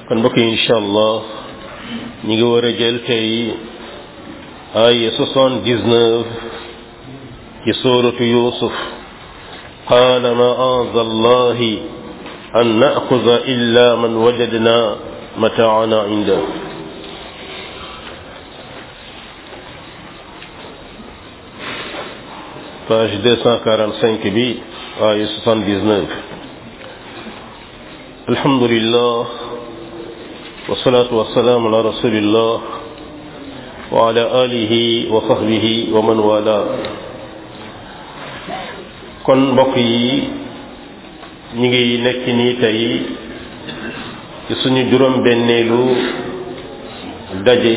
kon mbokk yi incha allah ñu ngi war a jël tey ay soixante dix neuf ci suuratu yusuf qaala maada allahi an naaxuda illa man wajadna mataana inda page deux cent quarante cinq bi ay soixante dix neuf alhamdulillah wasalaatu wasalaamu ala rasulillah wa ala alihi wa sahbihi wa man wala kon mbokk yi ñu ngi nekk nii tey ci suñu juróom benneelu daje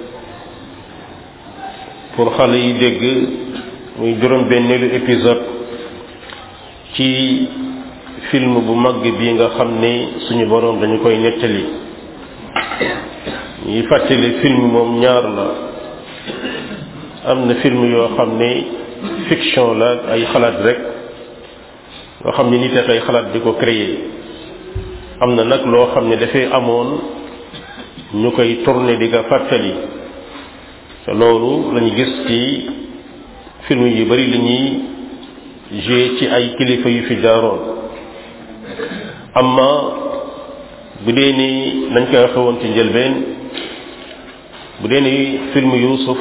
pour xale yi dégg muy juróom benneelu épisode ci film bu mag bi nga xam ne suñu boroom dañu koy nettali ñuy fàttali film moom ñaar la am na film yoo xam ne fiction la ay xalaat rek nga xam ne nit a koy xalaat di ko créer am na nag loo xam ne dafay amoon ñu koy tourner di ko fàttali te loolu lañu gis ci film yu bari li ñuy joué ci ay kilifa yu fi jaaroon amma bu dee ni nañ koy waxe woon ci njëlbeen bu dee ni film Yuusuf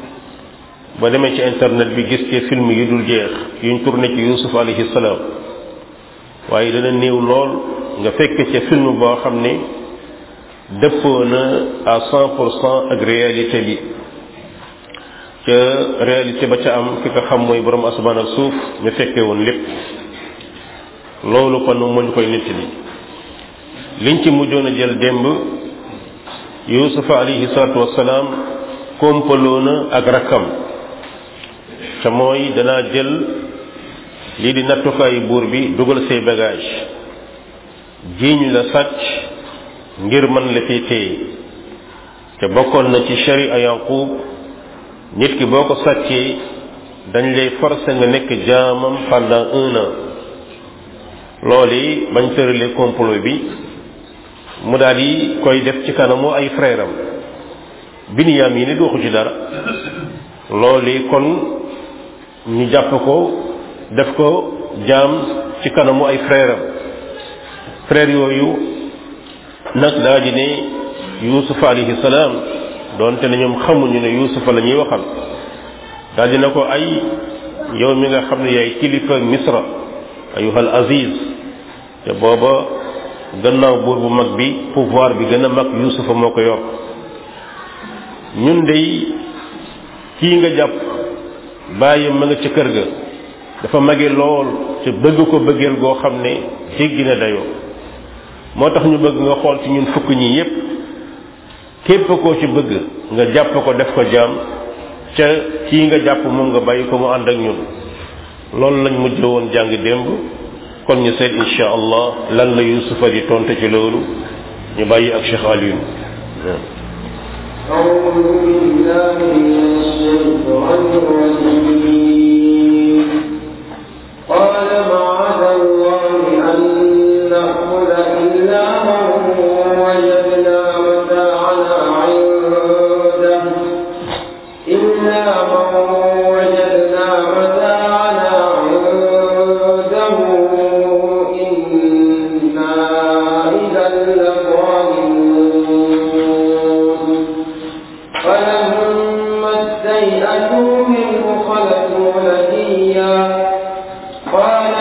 ba demee ci internet bi gis ci film yu dul jeex yuñ tourné ci Yuusuf alayhi salaam waaye dana néew lool nga fekk ca film boo xam ne dëppoo na à cent pour cent ak réalité bi ca réalité ba ca am ki ko xam mooy borom asamaan ak suuf ñu fekkee woon lépp loolu kon moo ñu koy nettali liñ ci mujjoon a jël démb yusufa alayhi salaatu wassalaam kompaloo na ak rakkam te mooy danaa jël lii di nattukaayu buur bi dugal say bagage jiiñ la sàcc ngir mën la fi téye te bokkoon na ci sharia yaqub nit ki boo ko sàccee dañ lay forcer nga nekk jaamam pendant un an loolu yi bañ tëralee complot bi mu daal di koy def ci kanamu ay frère am Binyaam yi nit waxu ci dara loolu yi kon ñu jàpp ko def ko jaam ci kanamu ay frère am frère yooyu nag daa di ne Yuusuf alayhi salaam doonte ne ñoom xamuñu ne Yuusufa la ñuy waxal daal dina ko ay yow mi nga xam ne yaay kilifa Misra ayuhal aziz te booba gannaaw buur bu mag bi pouvoir bi gën a mag Yuusufa moo ko yor ñun dey kii nga jàpp bàyyi ma nga ca kër ga dafa mage lool te bëgg ko bëggeel goo xam ne jéggi na dayoo moo tax ñu bëgg nga xool ci ñun fukk ñi yépp képp koo ci bëgg nga jàpp ko def ko jaam ca kii nga jàpp moom nga bàyyi ko mu ànd ak ñun loolu lañ mujj woon jàng démb kon ñu seet insha allah lan la yusufa di tonte ci loolu ñu bàyyi ak Cheikh Alioune أعوذ بالله من الشيطان الرجيم قال معاذ الله أن نأخذ إلا من وجدنا متاعنا عنده إلا من وجدنا متاعنا عنده إنا إذا لظالمون فلما استيئسوا منه خلقوا نبيا قال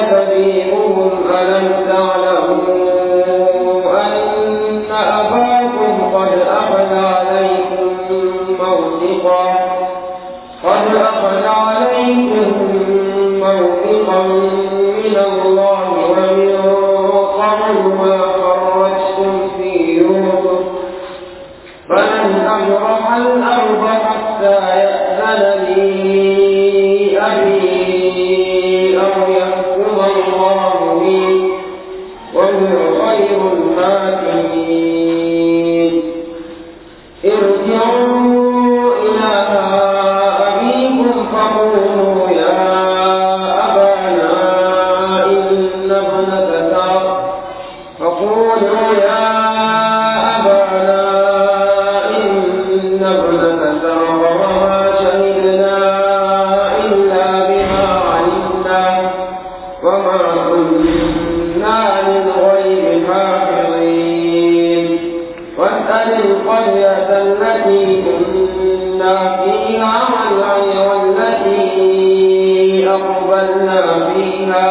القرية التي كنا فيها والتي أقبلنا فيها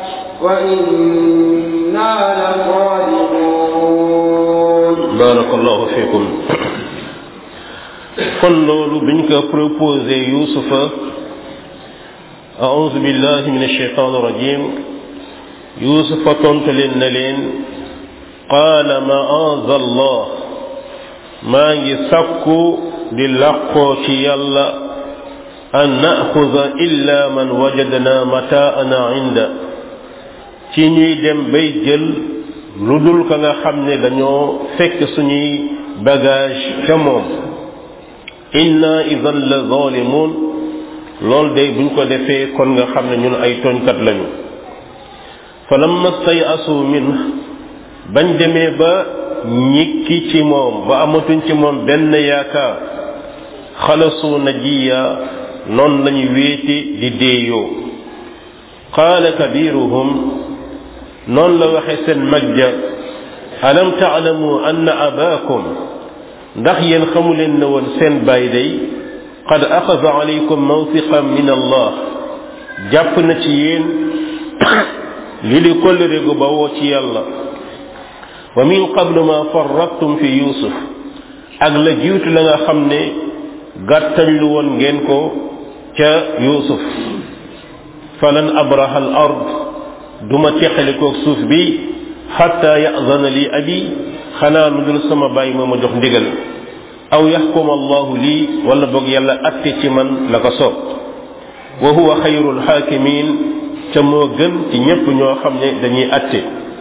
وإنا لصادقون barakallahu fikum kon loolu biñ ko proposé yusufa aouzu billahi min alsheitan irrajim yusufa tontu leen na leen qaala maaza allah maa ngi sakku di làqoo ci yàlla an naaxuda illa man wajadna mataana inda ci ñuy dem bay jël lu dul ka nga xam ne dañoo fekk suñuy bagage ca moom inna idan la zalimun lool day buñ ko defee kon nga xam ne ñun ay tooñkat lañu fa lamma stayasu min bañ demee ba ñikki ci moom ba amatuñ ci moom benn yaakaar xalasu najiya noonu lañu wéeti di déeyoo qaala kabiruhum noonu la waxe seen mag ja alam taalamu anna abaakum ndax yéen xamu leen ne woon seen baay day qad axada alaykum mawsiqan min allah jàpp na ci yéen li di kollëre gu bawoo ci yàlla wa min qablu ma farrattum fi yusuf ak la jiitu la nga xam ne gàttañ lu woon ngeen ko ca yusuf falan abraha al ard duma teqalikoog suuf bi xatta yazana li abi xanaa lu dul sama bàyyi moo ma jox ndigal aw yaxkum allahu lii wala boog yàlla atte ci man la ko soob wa huwa xayrul xaakimin ca moo gën ci ñépp ñoo xam ne dañuy atte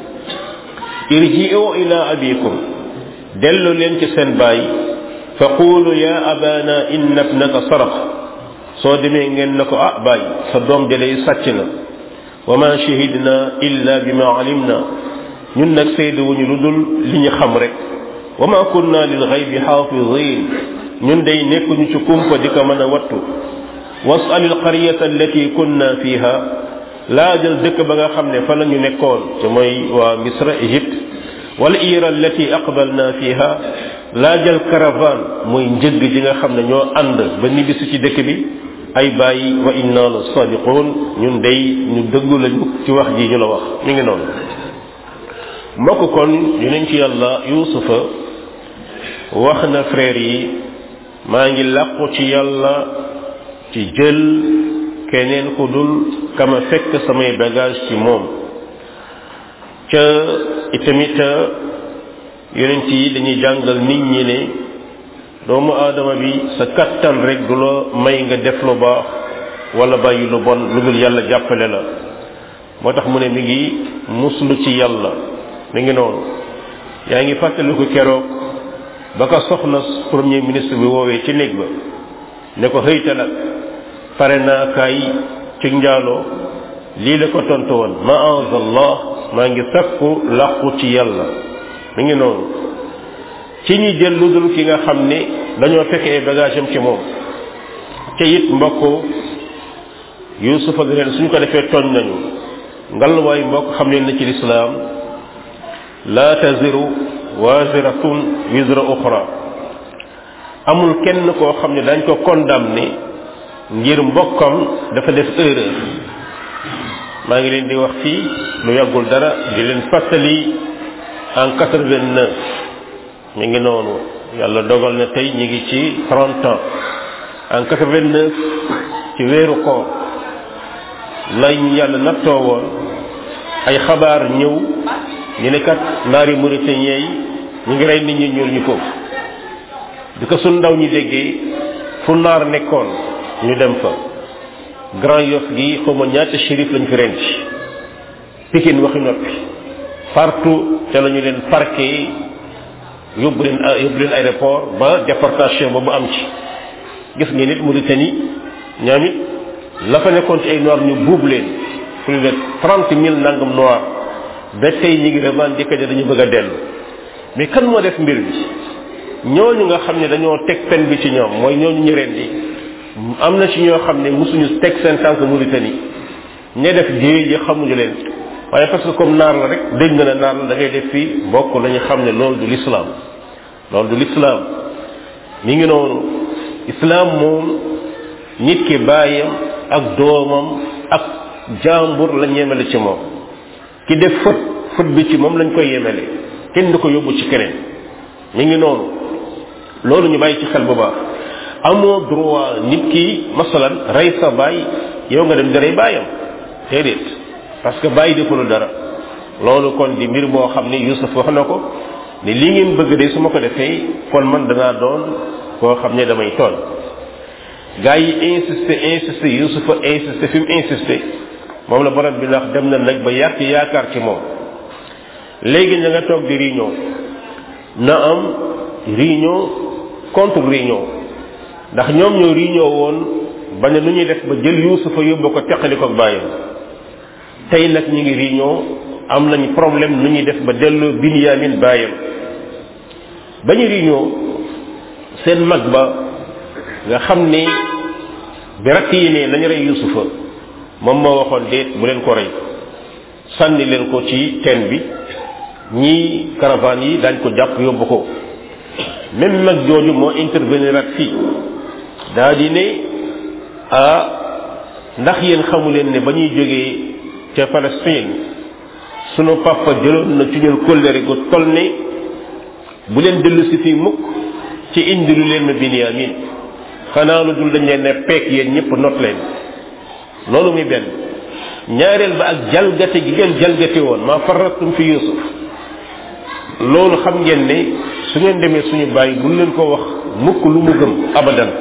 irji'u ila abikum dellu leen ci seen baay fa qulu ya abana inna ibnaka sarax soo demee ngeen na ko ah baay sa doom de day sàcc na wa ma shahidna illa bima alimna ñun nag seede wuñu lu dul li ñu xam rek wa ma kunna lil ghaybi xaafidin ñun day nekkuñu ci kumpa di ko mën a wattu wasal al qaryata allati kunna fiha laajal dëkk ba nga xam ne fa la ñu nekkoon te mooy waa misra égypte wal ira allati aqbalna fiha laajal caravane mooy njëgg ji nga xam ne ñoo ànd ba nibisu ci dëkk bi ay bàyyi wa inna la sadiqun ñun day ñu dëggu lañu ci wax ji ñu la wax ñu ngi noonu mbokk kon dinañ ci yàlla yusufa wax na frère yi maa ngi làqu ci yàlla ci jël keneen ku dul kama fekk samay bagage ci moom ca itamit yonent yi dañuy jàngal nit ñi ne doomu aadama bi sa kattan rek du la may nga def lu baax wala bàyyi lu bon lu dul yàlla jàppale la moo tax mu ne mi ngi muslu ci yàlla mi ngi noonu yaa ngi fàttaliku keroog ba ko soxna premier ministre bi woowee ci néeg ba ne ko xëyta nag pare naa kaay ci njaaloo lii la ko tontu woon maazallah maa ngi sakku làqu ci yàlla mi ngi noonu ci ñi jël lu dul ki nga xam ne dañoo fekk ay bagage am ci moom te it mbokk yusufa gi leen suñ ko defee tooñ nañu ngalwaay mbokk xam leen na ci lislaam la taziru waziratun wizra uxra amul kenn koo xam ne dañ ko condamné ngir mbokkam dafa def erreur maa ngi leen di wax fii lu yàggul dara di leen fàttali en quatre-vingt-neuf mi ngi noonu yàlla dogal na tey ñi ngi ci trente ans en quatre-vingt-neuf ci weeru koor lay yàlla nattoo woon ay xabaar ñëw ñu ne kat naari mauritanien yi ñu ngi rey nit ñi ñuul ñu foofu di ko sun ndaw ñi déggee fu naar nekkoon ñu dem fa grand yoff gi xawma ñaata shérif lañ fi rent pikin waxi noppi partout ca la ñu leen parqué yóbbu leen yóbbu leen aéroport ba déportation ba mu am ci gis ngeen nit Mauritanie ñoom it la fa nekkoon ci ay noir ñu buub leen plus de trente mille nangam noir ba tey ñi ngi revendiqué ne dañu bëgg a dellu mais kan moo def mbir bi ñooñu nga xam ne dañoo teg pen bi ci ñoom mooy ñooñu ñu ren di am na ci ñoo xam ne mosuñu teg seen tànk Mauritanie ñe def jéey ji xamuñu leen waaye parce que comme naar la rek dégg nga ne naar la da ngay def fii bokk lañu xam ne loolu du l'islam loolu du lislaam mi ngi noonu islaam moom nit ki baayam ak doomam ak jàmbur la ñemele ci moom ki def fët fët bi ci moom lañ koy yemele kenn du ko yóbbu ci keneen mi ngi noonu loolu ñu bàyyi ci xel bu baax amoo droit nit ki masalan rey sa baay yow nga dem di rey baayam déedéet parce que bàyyi defulu dara loolu kon di mbir boo xam ni Yusuf wax na ko ni li ngeen bëgg de su ma ko defee kon man danaa doon koo xam ne damay tooñ gaa yi insisté insisté Yusufa insisté fi mu insisté moom la borom bi ndax dem na nag ba yàq yaakaar ci moom léegi ña nga toog di réunion na am réunion contre réunion ndax ñoom ñoo réunion woon ba ne nu ñuy def ba jël Yusufa yóbbu ko teqali ko bàyyam tey nag ñu ngi réunion am nañ problème nu ñuy def ba delloo Binyamin bàyyam ba ñu réunion seen mag ba nga xam ni bi rakk yi ne nañu rey Yusufa moom moo waxoon déet bu leen ko rey sànni leen ko ci teen bi ñii caravane yi dañ ko jàpp yóbbu ko même mag jooju moo intervenir ak fii daa di ne ah ndax yéen xamu leen ne ba ñuy jógee ca Palestine sunu papa jëloon na ci ñun kóllëre gu toll ne bu leen dellu si fii mukk ci indi lu leen ma Binyamin xanaa lu dul dañ leen ne peek yéen ñëpp not leen loolu muy benn ñaareel ba ak jalgate gi ngeen jalgate woon maa farratum fi Yusuf loolu xam ngeen ne su ngeen demee suñu bàyyi bu leen ko wax mukk lu mu gëm abadan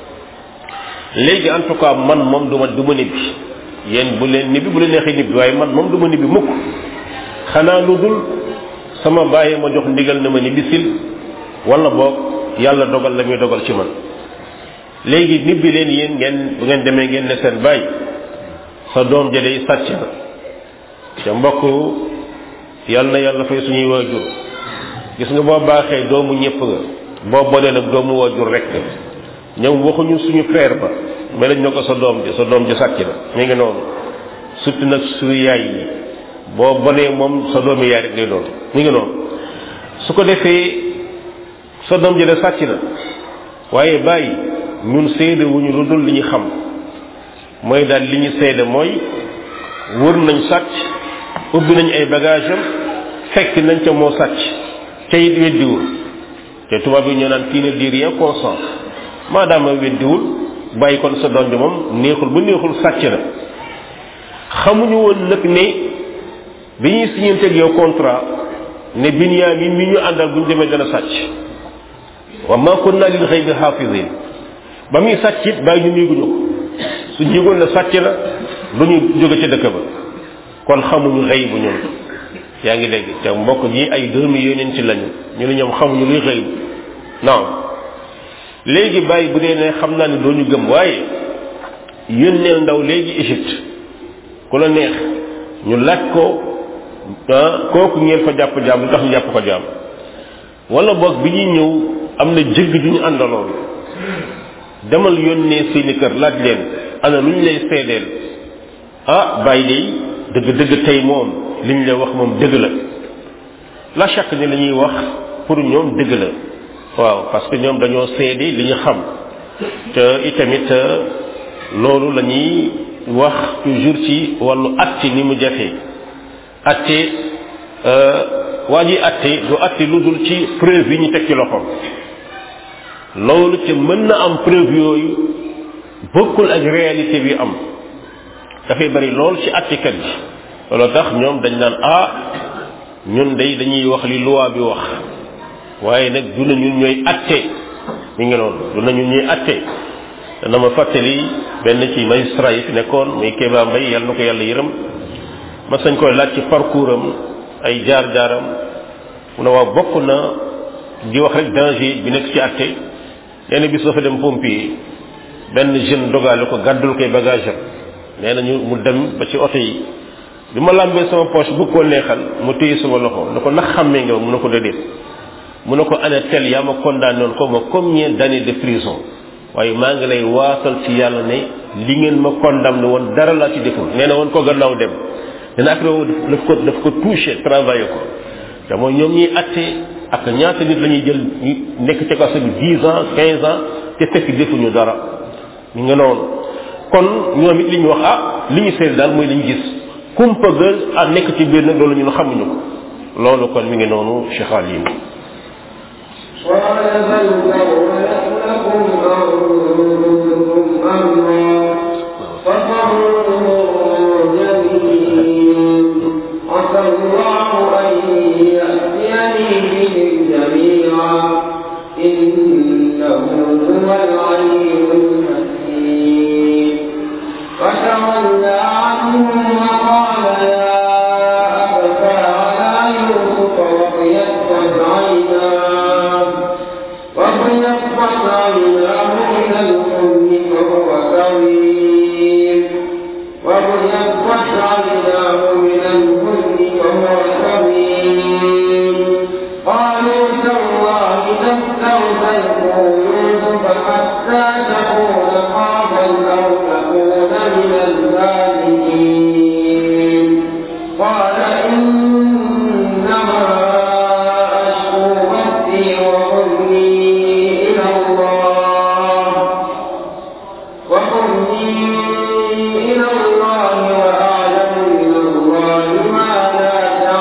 léegi en tout cas man moom duma du ma nibbi yéen bu leen nibbi bu leen neexee nibbi waaye man moom du ma nibbi mukk xanaa lu dul sama bàyyi ma jox ndigal na ma ni bisil wala boog yàlla dogal la muy dogal ci man léegi nibbi leen yéen ngeen bu ngeen demee ngeen ne seen bàyyi sa doom ja day sàcc na ca mbokk yàlla na yàlla fay suñuy waajur gis nga boo baaxee doomu ñëpp nga boo bolee nag doomu waajur rek ñoom waxuñu suñu frère ba mais lañ ne ko sa doom ji sa doom ji sàcc na mi ngi noonu surtout nag suñu yaay yi boo bonee moom sa doomi yaay rek lay doon mi ngi noonu su ko defee sa doom ji de sàcc na waaye bàyyi ñun seede wuñu lu dul li ñu xam mooy daal li ñu seede mooy wër nañ sàcc ubbi nañ ay bagage am fekk nañ ca moo sàcc ca it weddiwul te tubaab yi ñoo naan kii ne di rien consent maadaama weddiwul bàyyi kon sa doom bi moom neexul bu neexul sàcc na xamuñu woon nag ne bi ñuy siñanteeg yow contrat ne Binyamin mi ñu àndal bu ñu demee dana sàcc wa ma kunna lil ghaybi hafizin ba muy sàcc it bàyyi ñu néeguñu ko su yëgoon ne sàcc na du ñu jóge ca dëkk ba kon xamuñu xëy bu ñun yaa ngi dégg te mbokk ñi ay doomi yonent ci lañu ñu ne ñoom xamuñu luy xëy non léegi bàyyi bu dee ne xam naa ne doo ñu gëm waaye yónneel ndaw léegi Égypte ku la neex ñu laaj ko ah kooku ngeen fa jàpp jaam lu tax ñu jàpp ko jaam wala boog bi ñuy ñëw am na jëgg ju ñu àndaloon demal yónnee seeni kër laaj leen ana lu ñu lay seedeel ah bàyyi day dëgg dëgg tey moom li ñu lay wax moom dëgg la la chaque ni la ñuy wax pour ñoom dëgg la waaw parce que ñoom dañoo seede li ñu xam te itamit loolu la ñuy wax toujours ci wàllu atte ni mu jafee atte waa ji atte du atte lu dul ci preuve yi ñu teg ci loxoom loolu te mën na am preuve yooyu bokkul ak réalité bi am dafay bari lool ci attekat yi loolu tax ñoom dañ naan ah ñun day dañuy wax li loi bi wax waaye nag du na ñun ñooy atte mi ngi noonu du na ñun ñuy atte dana ma fàttali benn ci magistrat yi fi nekkoon muy Kéba Mbaye yàlla na ko yàlla yërëm ma sañ koy laaj ci parcours am ay jaar-jaaram mu ne waaw bokk na di wax rek danger bi nekk ci atte nee na bis dafa dem pompier benn jeune dogale ko gàddul koy bagage am nee na ñu mu dem ba ci oto yi bi ma làmbee sama poche bu ko neexal mu téye sama loxo ne ko ndax xàmmee nga mu ne ko déedéet mu ne ko ana tel yaa ma condamné woon ko ma combien d'années de prison waaye maa ngi lay waatal ci yàlla ne li ngeen ma condamné woon dara laa ci deful nee na woon ko gannaaw dem dana après daf ko daf ko touché travaillé ko te mooy ñoom ñuy atte ak ñaata nit la ñuy jël ñu nekk ci kaso bi dix ans quinze ans te fekk defuñu dara ñu nga noonu kon ñoom it li ñu wax ah li ñu seet daal mooy li ñu gis kumpa ga ah nekk ci biir nag loolu ñun xamuñu ko loolu kon mi ngi noonu Cheikh Alim قال بل سولت لكم أنفسكم أمرا فصبر جميل عسى الله أن يأتيني بهم جميعا إنه هو العليم الحكيم فتولى عنهم وقال يا أبتى على يوسف وابيضت عيناه وابيضت عيناه من الحزن فهو كظيم وابيضت عيناه من الحزن فهو كظيم قالوا تالله تفتر تذكر يوسف حتى تكون خافا أو تكون من الظالمين قال إنما أشكو بثي وحزني إلى الله وحزني إلى الله وأعلم من الله ما لا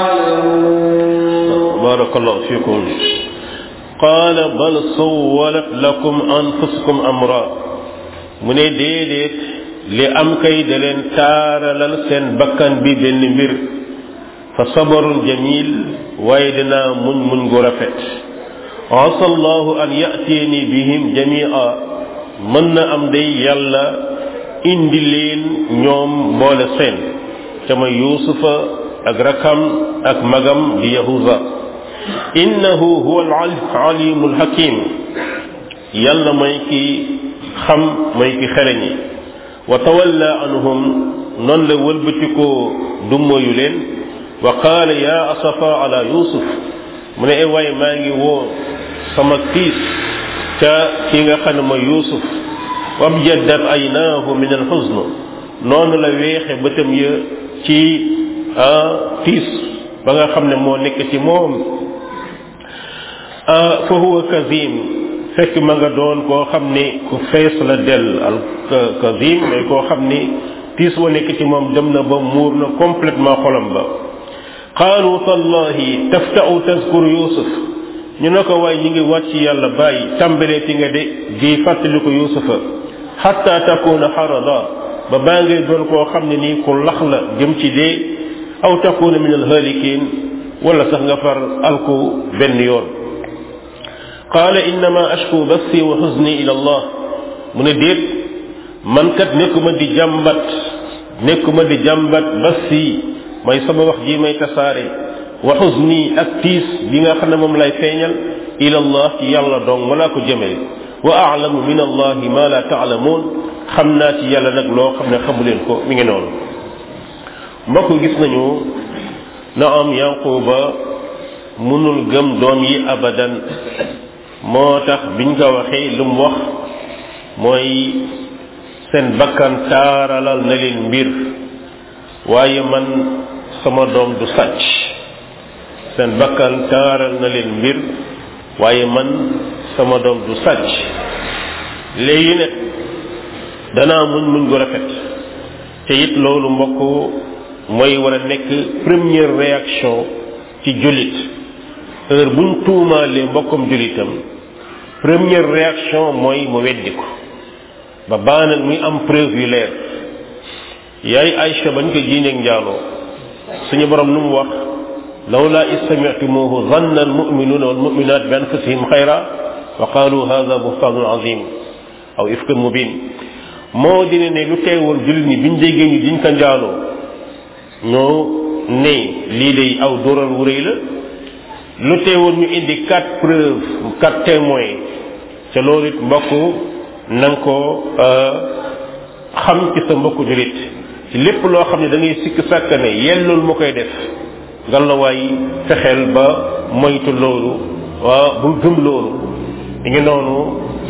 تعلمون barakallahu fikum qaala bal sawwalat lakum anfusukum amra mu ne déedéet li am kay da leen taaralal seen bakkan bi benn mbir fa sabarun jamil waaye dinaa muñ muñ gu rafet asa allahu an yatiyani bihim jamia mën na am day yàlla indi leen ñoom boole seen ca ma yuusufa ak rakam ak magam di yahuza innahu huwa al-alimu al-hakim yàlla mooy ki xam mooy ki xereñi wa tawalla anhum noonu la wëlbatikoo dummoyu leen wa qaala ya asafa ala yusuf mu ne ay waay maa ngi woo sama tiis ca ki nga xam ne mooy yusuf wabjaddat aynaahu min alxusn noonu la weexe bëtam ya ci tiis ba nga xam ne moo nekk ci moom fa huwa kazim fekk ma nga doon koo xam ni ku fees la del al kazim mais koo xam ni tiis wa nekk ci moom dem na ba muur na complètement xolam ba qaalu tallahi tafta'u tazkuru yusuf ñu ne ko waaye ñi ngi wàcc yàlla bàyyi tàmbalee ti nga de di fàttali ko yusufa xatta takuna xarada ba baa ngay doon koo xam ne nii ku lax la jëm ci dee aw takuna min alhalikin wala sax nga far alku benn yoon qaala innama ashku bassi wa xuzni ila allah mu ne déet man kat nekkuma di jàmbat nekkuma di jàmbat bassi mooy sama wax ji may tasaare wa xuzni ak tiis bi nga xam ne moom lay feeñal ila allah ci yàlla dong ma laa ko jëmee wa aalamu min allahi ma la taalamuun xam naa ci yàlla nag loo xam ne xamuleen ko mi ngi noonu mbokk gis nañu na am yanquba mënul gëm doom yi abadan moo tax biñ ko waxee lu mu wax mooy seen bakkan taaralal na leen mbir waaye man sama doom du sàcc seen bakkan taaral na leen mbir waaye man sama doom du sàcc léegi ne danaa muñ muñ gu rafet te it loolu mbokk mooy war a nekk première réaction ci jullit heure buñ tuumaalee mbokkum jullitam première réaction mooy mu weddi ko ba baa nag muy am preuve yu leer yaay Aïcha bañ ko jiineeg njaaloo suñu borom nu mu wax lawla istami'tumuhu zanna almu'minuna walmu'minat bi anfusihim xayra wa qalu hadha buhtanun azim aw ifkun mubin moo dina ne lu teewul jullit ñi biñ déggee ñu diñ ko njaaloo ñoo ne lii day aw dóoral wu rëy la lu teewul ñu indi quatre preuves quatre témoins ca loolu it mbokk na nga ko xam ci sa mbokku jullit ci lépp loo xam ne da ngay sikk sàkk ne yellul mu koy def nga la waay fexeel ba moytu loolu waa bul gëm loolu mi ngi noonu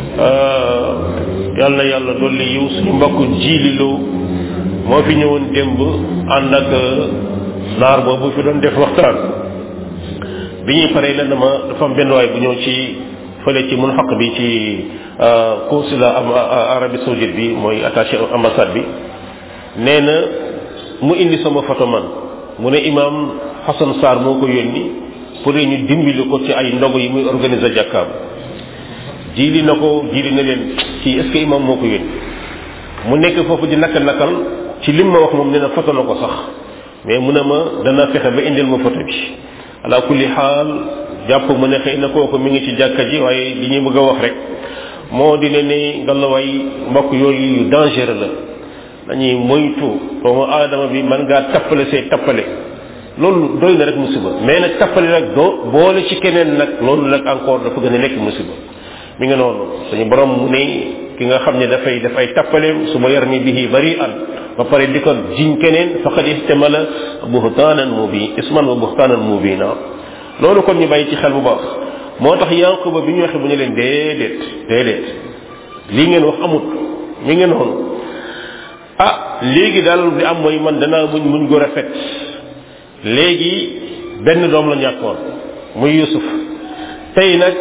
yal na yàlla dolli yiw suñu mbokk jiililoo moo fi ñëwoon démb ànd ak naar boobu fi doon def waxtaan bi ñuy paree la dama dafa am benn waay bu ñëw ci fële ci mun xaq bi ci consulat am Arabie Saoudite bi mooy attaché ambassade bi nee na mu indi sama photo man mu ne imam Hassan Sarr moo ko yónni pour ñu dimbali ko ci ay ndogu yi muy organiser jàkkaam jiili na ko jiili na leen ci est-ce que imam moo ko yónni mu nekk foofu di nakal nakal ci lim ma wax moom nee na photo na ko sax mais mu ne ma dana fexe ba indil ma photo bi ala kulli xaal jàpp mu ne xëy na kooku mi ngi ci jàkka ji waaye li ñuy bëgg a wax rek moo di ne ni ngallaawaay mbokk yooyu yu dangereux la dañuy moytu doomu aadama bi mën ngaa tappale say tappale loolu doy na rek musiba mais nag tappale rek doo boole ci keneen nag loolu nag encore dafa gën a nekk musiba mi ngi noonu suñu borom mu ne ki nga xam ne dafay dafay tappaleem su ma yar mi bihi bari an ba pare di ko jiñ keneen faqad ihtamala buhtaanan mubi isman wa buhtaanan mubina loolu kon ñu bàyyi ci xel bu baax moo tax yanquba bi ñu waxee bu ñu leen déedéet déedéet lii ngeen wax amut mi ngi noonu ah léegi daal di am mooy man danaa muñ muñ gu rafet léegi benn doom la ñàkkoon muy yusuf tey nag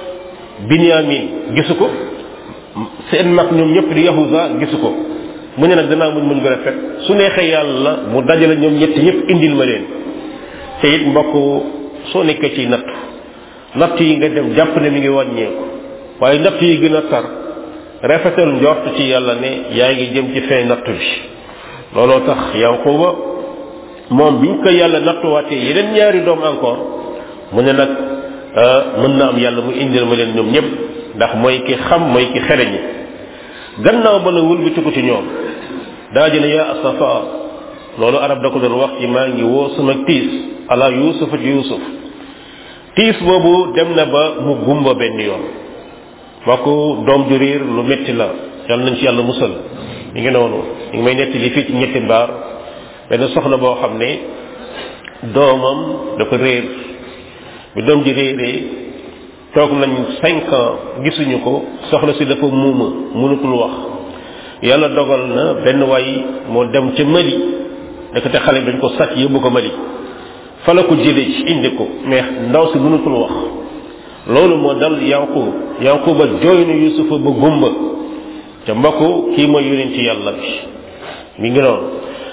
binyamin gisu ko seen mag ñoom ñëpp di yahuza gisu ko mu ne nag danaa muñ muñ gu rafet su neexee yàlla mu dajale ñoom ñett ñëpp indil ma leen te it mbokk soo nekkee ci natt natt yi nga dem jàpp ne mi ngi wàññeeku waaye natt yi gën a tar rafetal njort ci yàlla ne yaa ngi jëm ci fin natt bi looloo tax yanquba moom biñ ko yàlla nattuwaatee yeneen ñaari doom encore mu ne nag mën na am yàlla mu indil ma leen ñoom ñëpp ndax mooy ki xam mooy ki xereñi gannaaw ba la wëlbatiku ci ñoom daa dina yaa asafa loolu arab da ko doon wax ci maa ngi woo sama tiis ala yusufa ci yusuf tiis boobu dem na ba mu gumba benn yoon mbokk doom ju réer lu metti la yàlla nañ ci yàlla musal mi ngi noonu mi ngi may netti li fii ci ñetti mbaar benn soxna boo xam ne doomam dafa réer bi doom ji réeree toog nañ cinq ans gisuñu ko soxna si dafa muuma mënutul wax yàlla dogal na benn waay moo dem ca Mali nekk te xale bi dañ ko sàcc yóbbu ko Mali fa la ko jëlee ci indi ko mais ndaw si mënutul wax loolu moo dal yanqub yanquba jooy na yusufa ba gumba te mbokk kii mooy yonent ci yàlla bi mi ngi noonu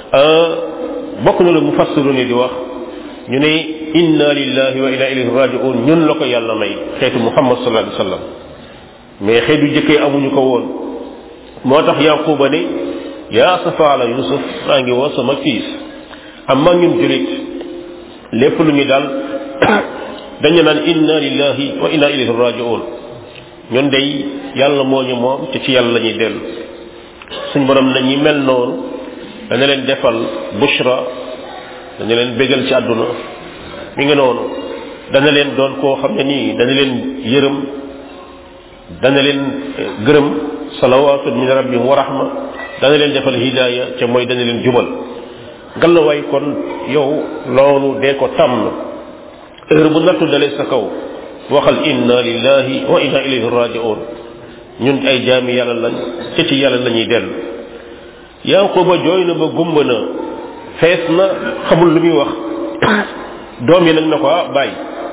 bokk na la mu fassiru ni di wax ñu ne inna lillahi wa inna ilayhi raji'un ñun la ko yàlla may xeetu muhammad sallallahu alayhi wasallam mais xeetu jëkkee amuñu ko woon moo tax yanquba ne yaa safa ala yusuf maa ngi woo sama fiis amma ñun julit lépp lu ñu dal dañu naan inna lillahi wa inna ilayhi raji'un ñun day yàlla moo ñu moom te ci yàlla la ñuy dellu suñ borom na ñi mel noonu dana leen defal bushra dana leen bégal ci àdduna mi ngi noonu dana leen doon koo xam ne nii dana leen yërëm dana leen gërëm salawaatu min rabbihim wa rahma dana leen defal hidaaya ca mooy dana leen jubal ngalawaay kon yow loolu dee ko tàmm heure bu nattu dalee sa kaw waxal inna lillahi wa inna ilayhi raji'un ñun ay jaami yàlla lañ ca ci yàlla la ñuy dellu yanquba jooy na ba gumba na fees na xamul lu muy wax doom yi nag na ko ah bàyyi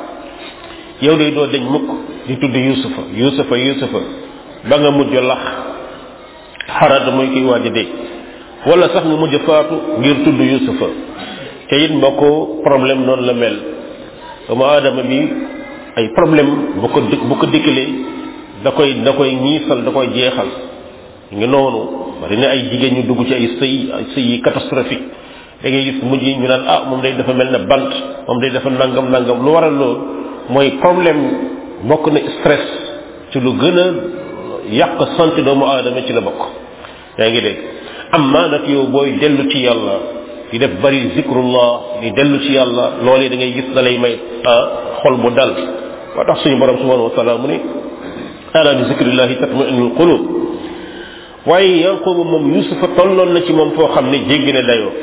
yow day doo dañ mukk di tudd yusufa yusufa yusufa ba nga mujj lax xarada mooy kiy waaj a dee wala sax nga mujj faatu ngir tudd yusufa te it mbokk problème noonu la mel doomu aadama bi ay problème bu ko bu ko dikkalee da koy da koy ñiisal da koy jeexal ngi noonu bari na ay jigéen ñu dugg ci ay sëy ay sëy yi catastrophique da ngay gis mujj ñu naan ah moom day dafa mel ne bant moom day dafa nangam nangam lu waral loolu mooy problème bokk na stress ci lu gën a yàq santé doomu aadama ci la bokk yaa ngi dégg amma nag yow booy dellu ci yàlla di def bari zikrullah di dellu ci yàlla loolee da ngay gis da lay may xol bu dal moo tax suñu borom subhanahu wa taala mu ne ala bi zikrillahi tatma'innul qulub waaye yanquba moom yusufa tolloon na ci moom foo xam ne jéggi na dayoo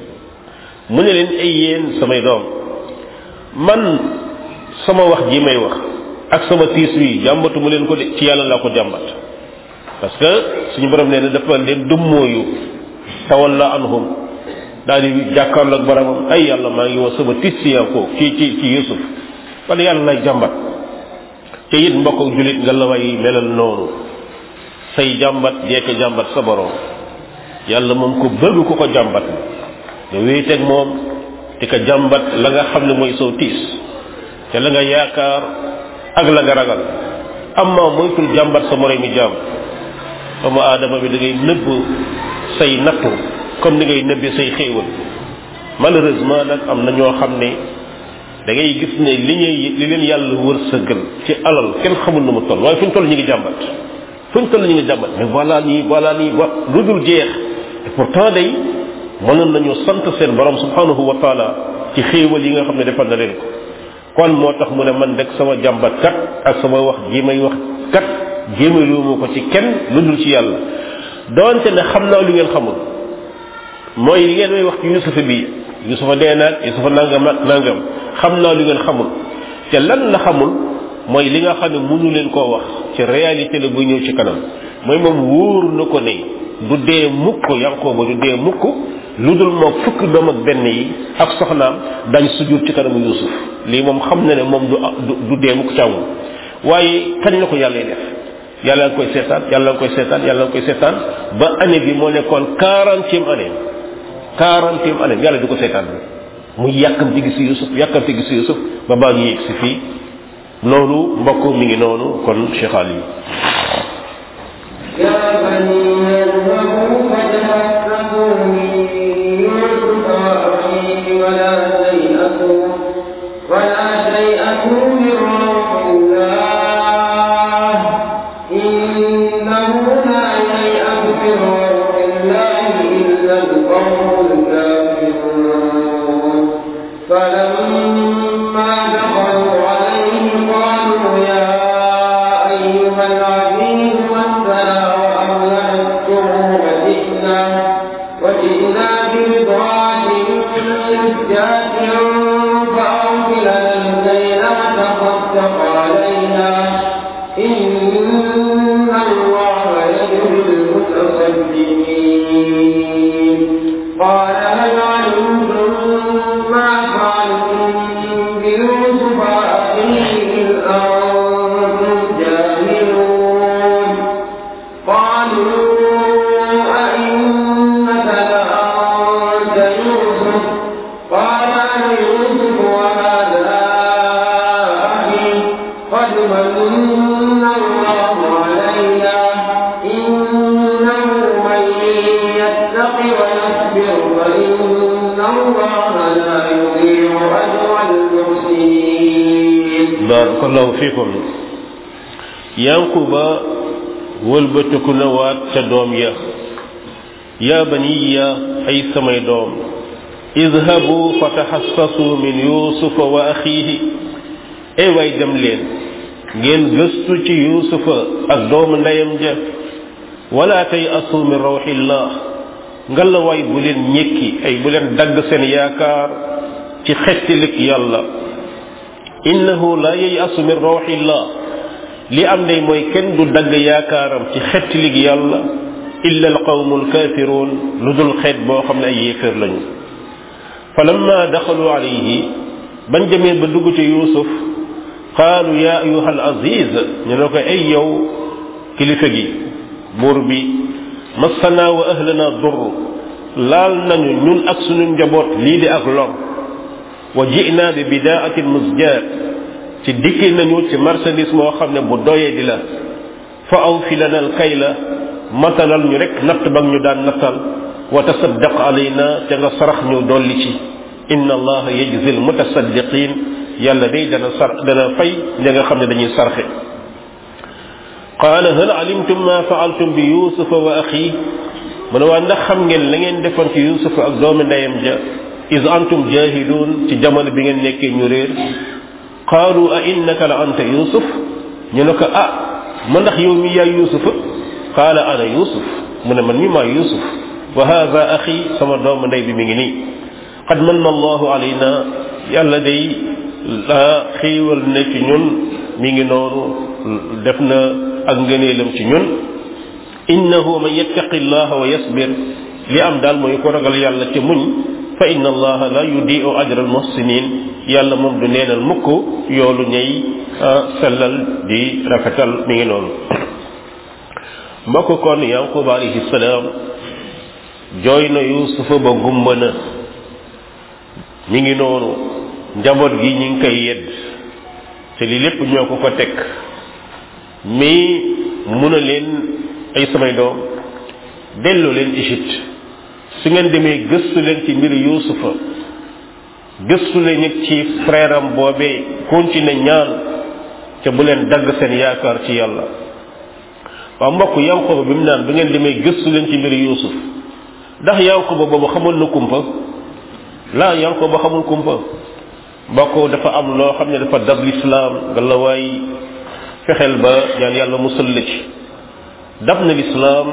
mu ne leen ay yéen samay doom man sama wax ji may wax ak sama tiis wi jàmbatu mu leen ko de ci yàlla laa ko jàmbat parce que suñu borom nee na dafa leen dummóoyu tawalla anhum daal di jàkkaarloo ak boromam ay yàlla maa ngi wax sama tiis ci yanqub ci ci ci yusuf kon yàlla lay jàmbat te it mbokk julit nga la way melal noonu say jàmbat jekk jàmbat sa borom yàlla moom ko bëgg ku ko jàmbat nga wéeteeg moom di ko jàmbat la nga xam ne mooy sow tiis te la nga yaakaar ak la nga ragal amma moytul jàmbat sa moroy mi jàmm doomu aadama bi da ngay nëbb say nattu comme ni ngay nëbbi say xéewal malheureusement nag am na ñoo xam ne da ngay gis ne li ñuy li leen yàlla wërsëgal ci alal kenn xamul nu mu toll waaye fu ñu toll ñu ngi jàmbat fu ñu toll ñu ngi jàmbat mais voilà nii voilà nii wa lu dul jeex et pourtant day mënoon nañu sant seen borom subhanahu wa taala ci xéewal yi nga xam ne defal na leen ko kon moo tax mu ne man rek sama jàmbat kat ak sama wax ji may wax kat jéemaluuma ko ci kenn lu dul ci yàlla doonte ne xam naa lu ngeen xamul mooy li ngeen may wax ci yusufa bi yusufa dee naag yusufa nangam ak nangam xam naa lu ngeen xamul te lan la xamul mooy li nga xam ne mënu leen koo wax ci réalité la bu ñëw ci kanam mooy moom wóor na ko ne du dee mukk yankooba du dee mukk lu dul moom fukk doom ak benn yi ak soxnaam dañ sujur ci kanamu yusuf lii moom xam na ne moom du du dee mukk càmmul waaye kañ la ko yàlla def yàlla nga koy seetaan yàlla nga koy seetaan yàlla nga koy seetaan ba année bi moo nekkoon quarantième année quarantième année yàlla di ko seetaan bi muy yàkkamti gis yusuf yàkkamti gis yusuf ba baa ngi yegg si fii loolu mbokk mi ngi noonu kon cheikh ali يا بني اذهبوا فتحسسوا من يوسف وأخيه ولا تيأسوا ولا تيأسوا من روح الله إنه لا ييأس من روح الله إلا القوم الكافرون فلما دخلوا عليه قالوا يا أيها العزيز مسنا وأهلنا السر وجئنا وجئنا ببضاعة مزجاة فأوفي لنا الكيل وتصدق علينا إن الله يجزي المتصدقين قال هل علمتم ما فعلتم بيوسف وأخيه إذ أنتم جاهلون قالوا أئنك لأنت يوسف قال أنا يوسف وهذا أخي قد من الله علينا إنه من يتق ويصبر فإن الله لا يضيع أجر المحسنين barakallahu fikum yankuba wëlbatiku na waat ca doom ya ya baniya ay samay doom idhabu fatahassasu min yusufa wa akhihi ay way dem leen ngeen gëstu ci yusufa ak doomu ndeyam ja wala tay asu min rawxillah ngalla way bu leen ñekki ay bu leen dagg seen yaakaar ci xettilik yàlla innahu la yayasu min rawxillah li am day mooy kenn du dagg yaakaaram ci xettilig yàlla illa alqawmu alkafirun lu dul xeet boo xam ne ay yéeféer lañu falamma daxalu alayhi bañ demee ba dugg ci yusuf qaalu ya ayuha al aziz ñu ne ko ay yow kilifa gi buur bi massana wa ahlana dur laal nañu ñun ak sunu njaboot lii di ak lor wa ji'na bi bidaatin musjaat ci dikki nañu ci marchandise moo xam ne bu doyee di la fa aw fi lana al kayla matalal ñu rek natt ba ñu daan nattal wa tasaddaq alayna te nga sarax ñu dolli ci inna allaha yajzi al mutasaddiqin yàlla day dana sar dana fay ña nga xam ne dañuy sarxe qaala hal alimtum ma faaltum bi yusufa wa axi mu ne waa ndax xam ngeen la ngeen defoon ci yusufa ak doomi ndeyam ja is antum jahilun ci jamono bi ngeen nekkee ñu réer qaalu a innaka la anta yusuf ñu ne ko ah ma ndax yow mi yaay yusufa qaala ana yusuf mu ne man mi maa yusuf wa hada axi sama doomu ndey bi mi ngi nii qad manna allahu alayna yàlla day la xiiwal ne ci ñun mi ngi noonu def na ak ngëneelam ci ñun innahu man yattaqi llaha wa yasbir li am daal mooy ko ragal yàlla ci muñ fa inna allaha la yudiu ajra almuhsinin yàlla moom du neenal mukk yoolu ñay sellal di rafetal mi ngi noonu mbokk kon yaqub alayhi salaam jooy na yusufa ba gumba na mi ngi noonu njaboot gi ñi ngi koy yedd te li lépp ñoo ko ko teg mais mun a leen ay samay doom delloo leen Égypte su ngeen demee gëstu leen ci mbiru yusufa gëstu leen it ci frère am boobee continuer ñaan te bu leen dagg seen yaakaar ci yàlla waaw mbokk yanqoba bi mu naan bu ngeen demee gëstu leen ci mbiru yusuf ndax yanqoba boobu xamul na kumpa laa yanqoba xamul kumpa mbokk dafa am loo xam ne dafa dab lislaam nga la waay fexeel ba ñaan yàlla musal la ci dab na lislaam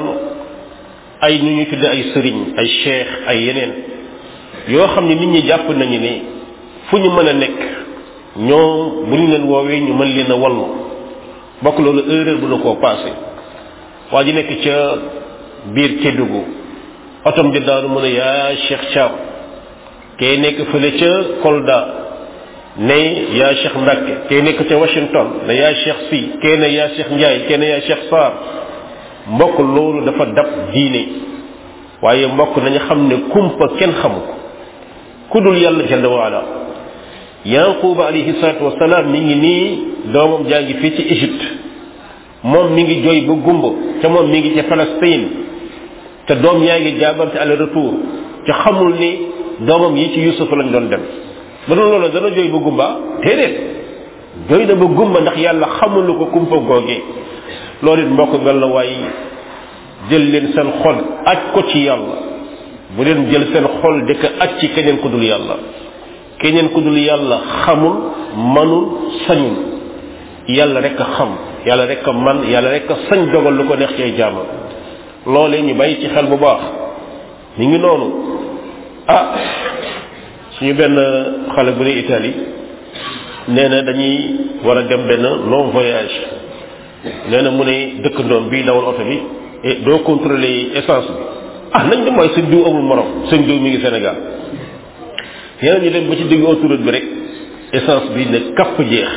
ay nu ñu tudde ay sëriñ ay cheikh ay yeneen yoo xam ne nit ñi jàpp nañu ne fu ñu mën a nekk ñoom bu ñu leen woowee ñu mën leen a wallu bokk loolu erreur bu na koo passé waa ji nekk ca biir Kédougou otom di daanu mën a yaa Cheikh Thiam kee nekk fële ca Kolda ne yaa Cheikh Mbacke kee nekk ca Washington ne yaa Cheikh Si kee ne yaa Cheikh Ndiaye kee ne yaa Cheikh Sarr mbokk loolu dafa dab diine waaye mbokk nañu xam ne kumpa kenn xamu ko ku dul yàlla jalla waala yanquba alayhi salatu wasalaam mi ngi nii doomam jaa ngi fii ci Égypte moom mi ngi jooy ba gumba te moom mi ngi ca Palestine te doom yaa ngi jaabante aller retour te xamul ni doomam yi ci Yusuf lañ doon dem ba doon loolu dana jooy ba gumba déedéet jooy na ba gumba ndax yàlla xamul ko kumpa googee loolu it mbokk nga la waay jël leen seen xol aj ko ci yàlla bu leen jël seen xol di ko aj ci keneen ku dul yàlla keneen ku dul yàlla xamul manul sañul yàlla rek a xam yàlla rek a man yàlla rek a sañ dogal lu ko neex ci ay jaamam loolee ñu bàyyi ci xel bu baax mi ngi noonu ah suñu benn xale bu ne Italie nee na dañuy war a dem benn long voyage nee na mu ne dëkkandoom bii dawal oto bi et doo contrôler essence bi ah nañ dem mooy sëñ diw amul morom sëñ diw mi ngi Sénégal yeneen ñu dem ba ci digg autoroute bi rek essence bi ne kapp jeex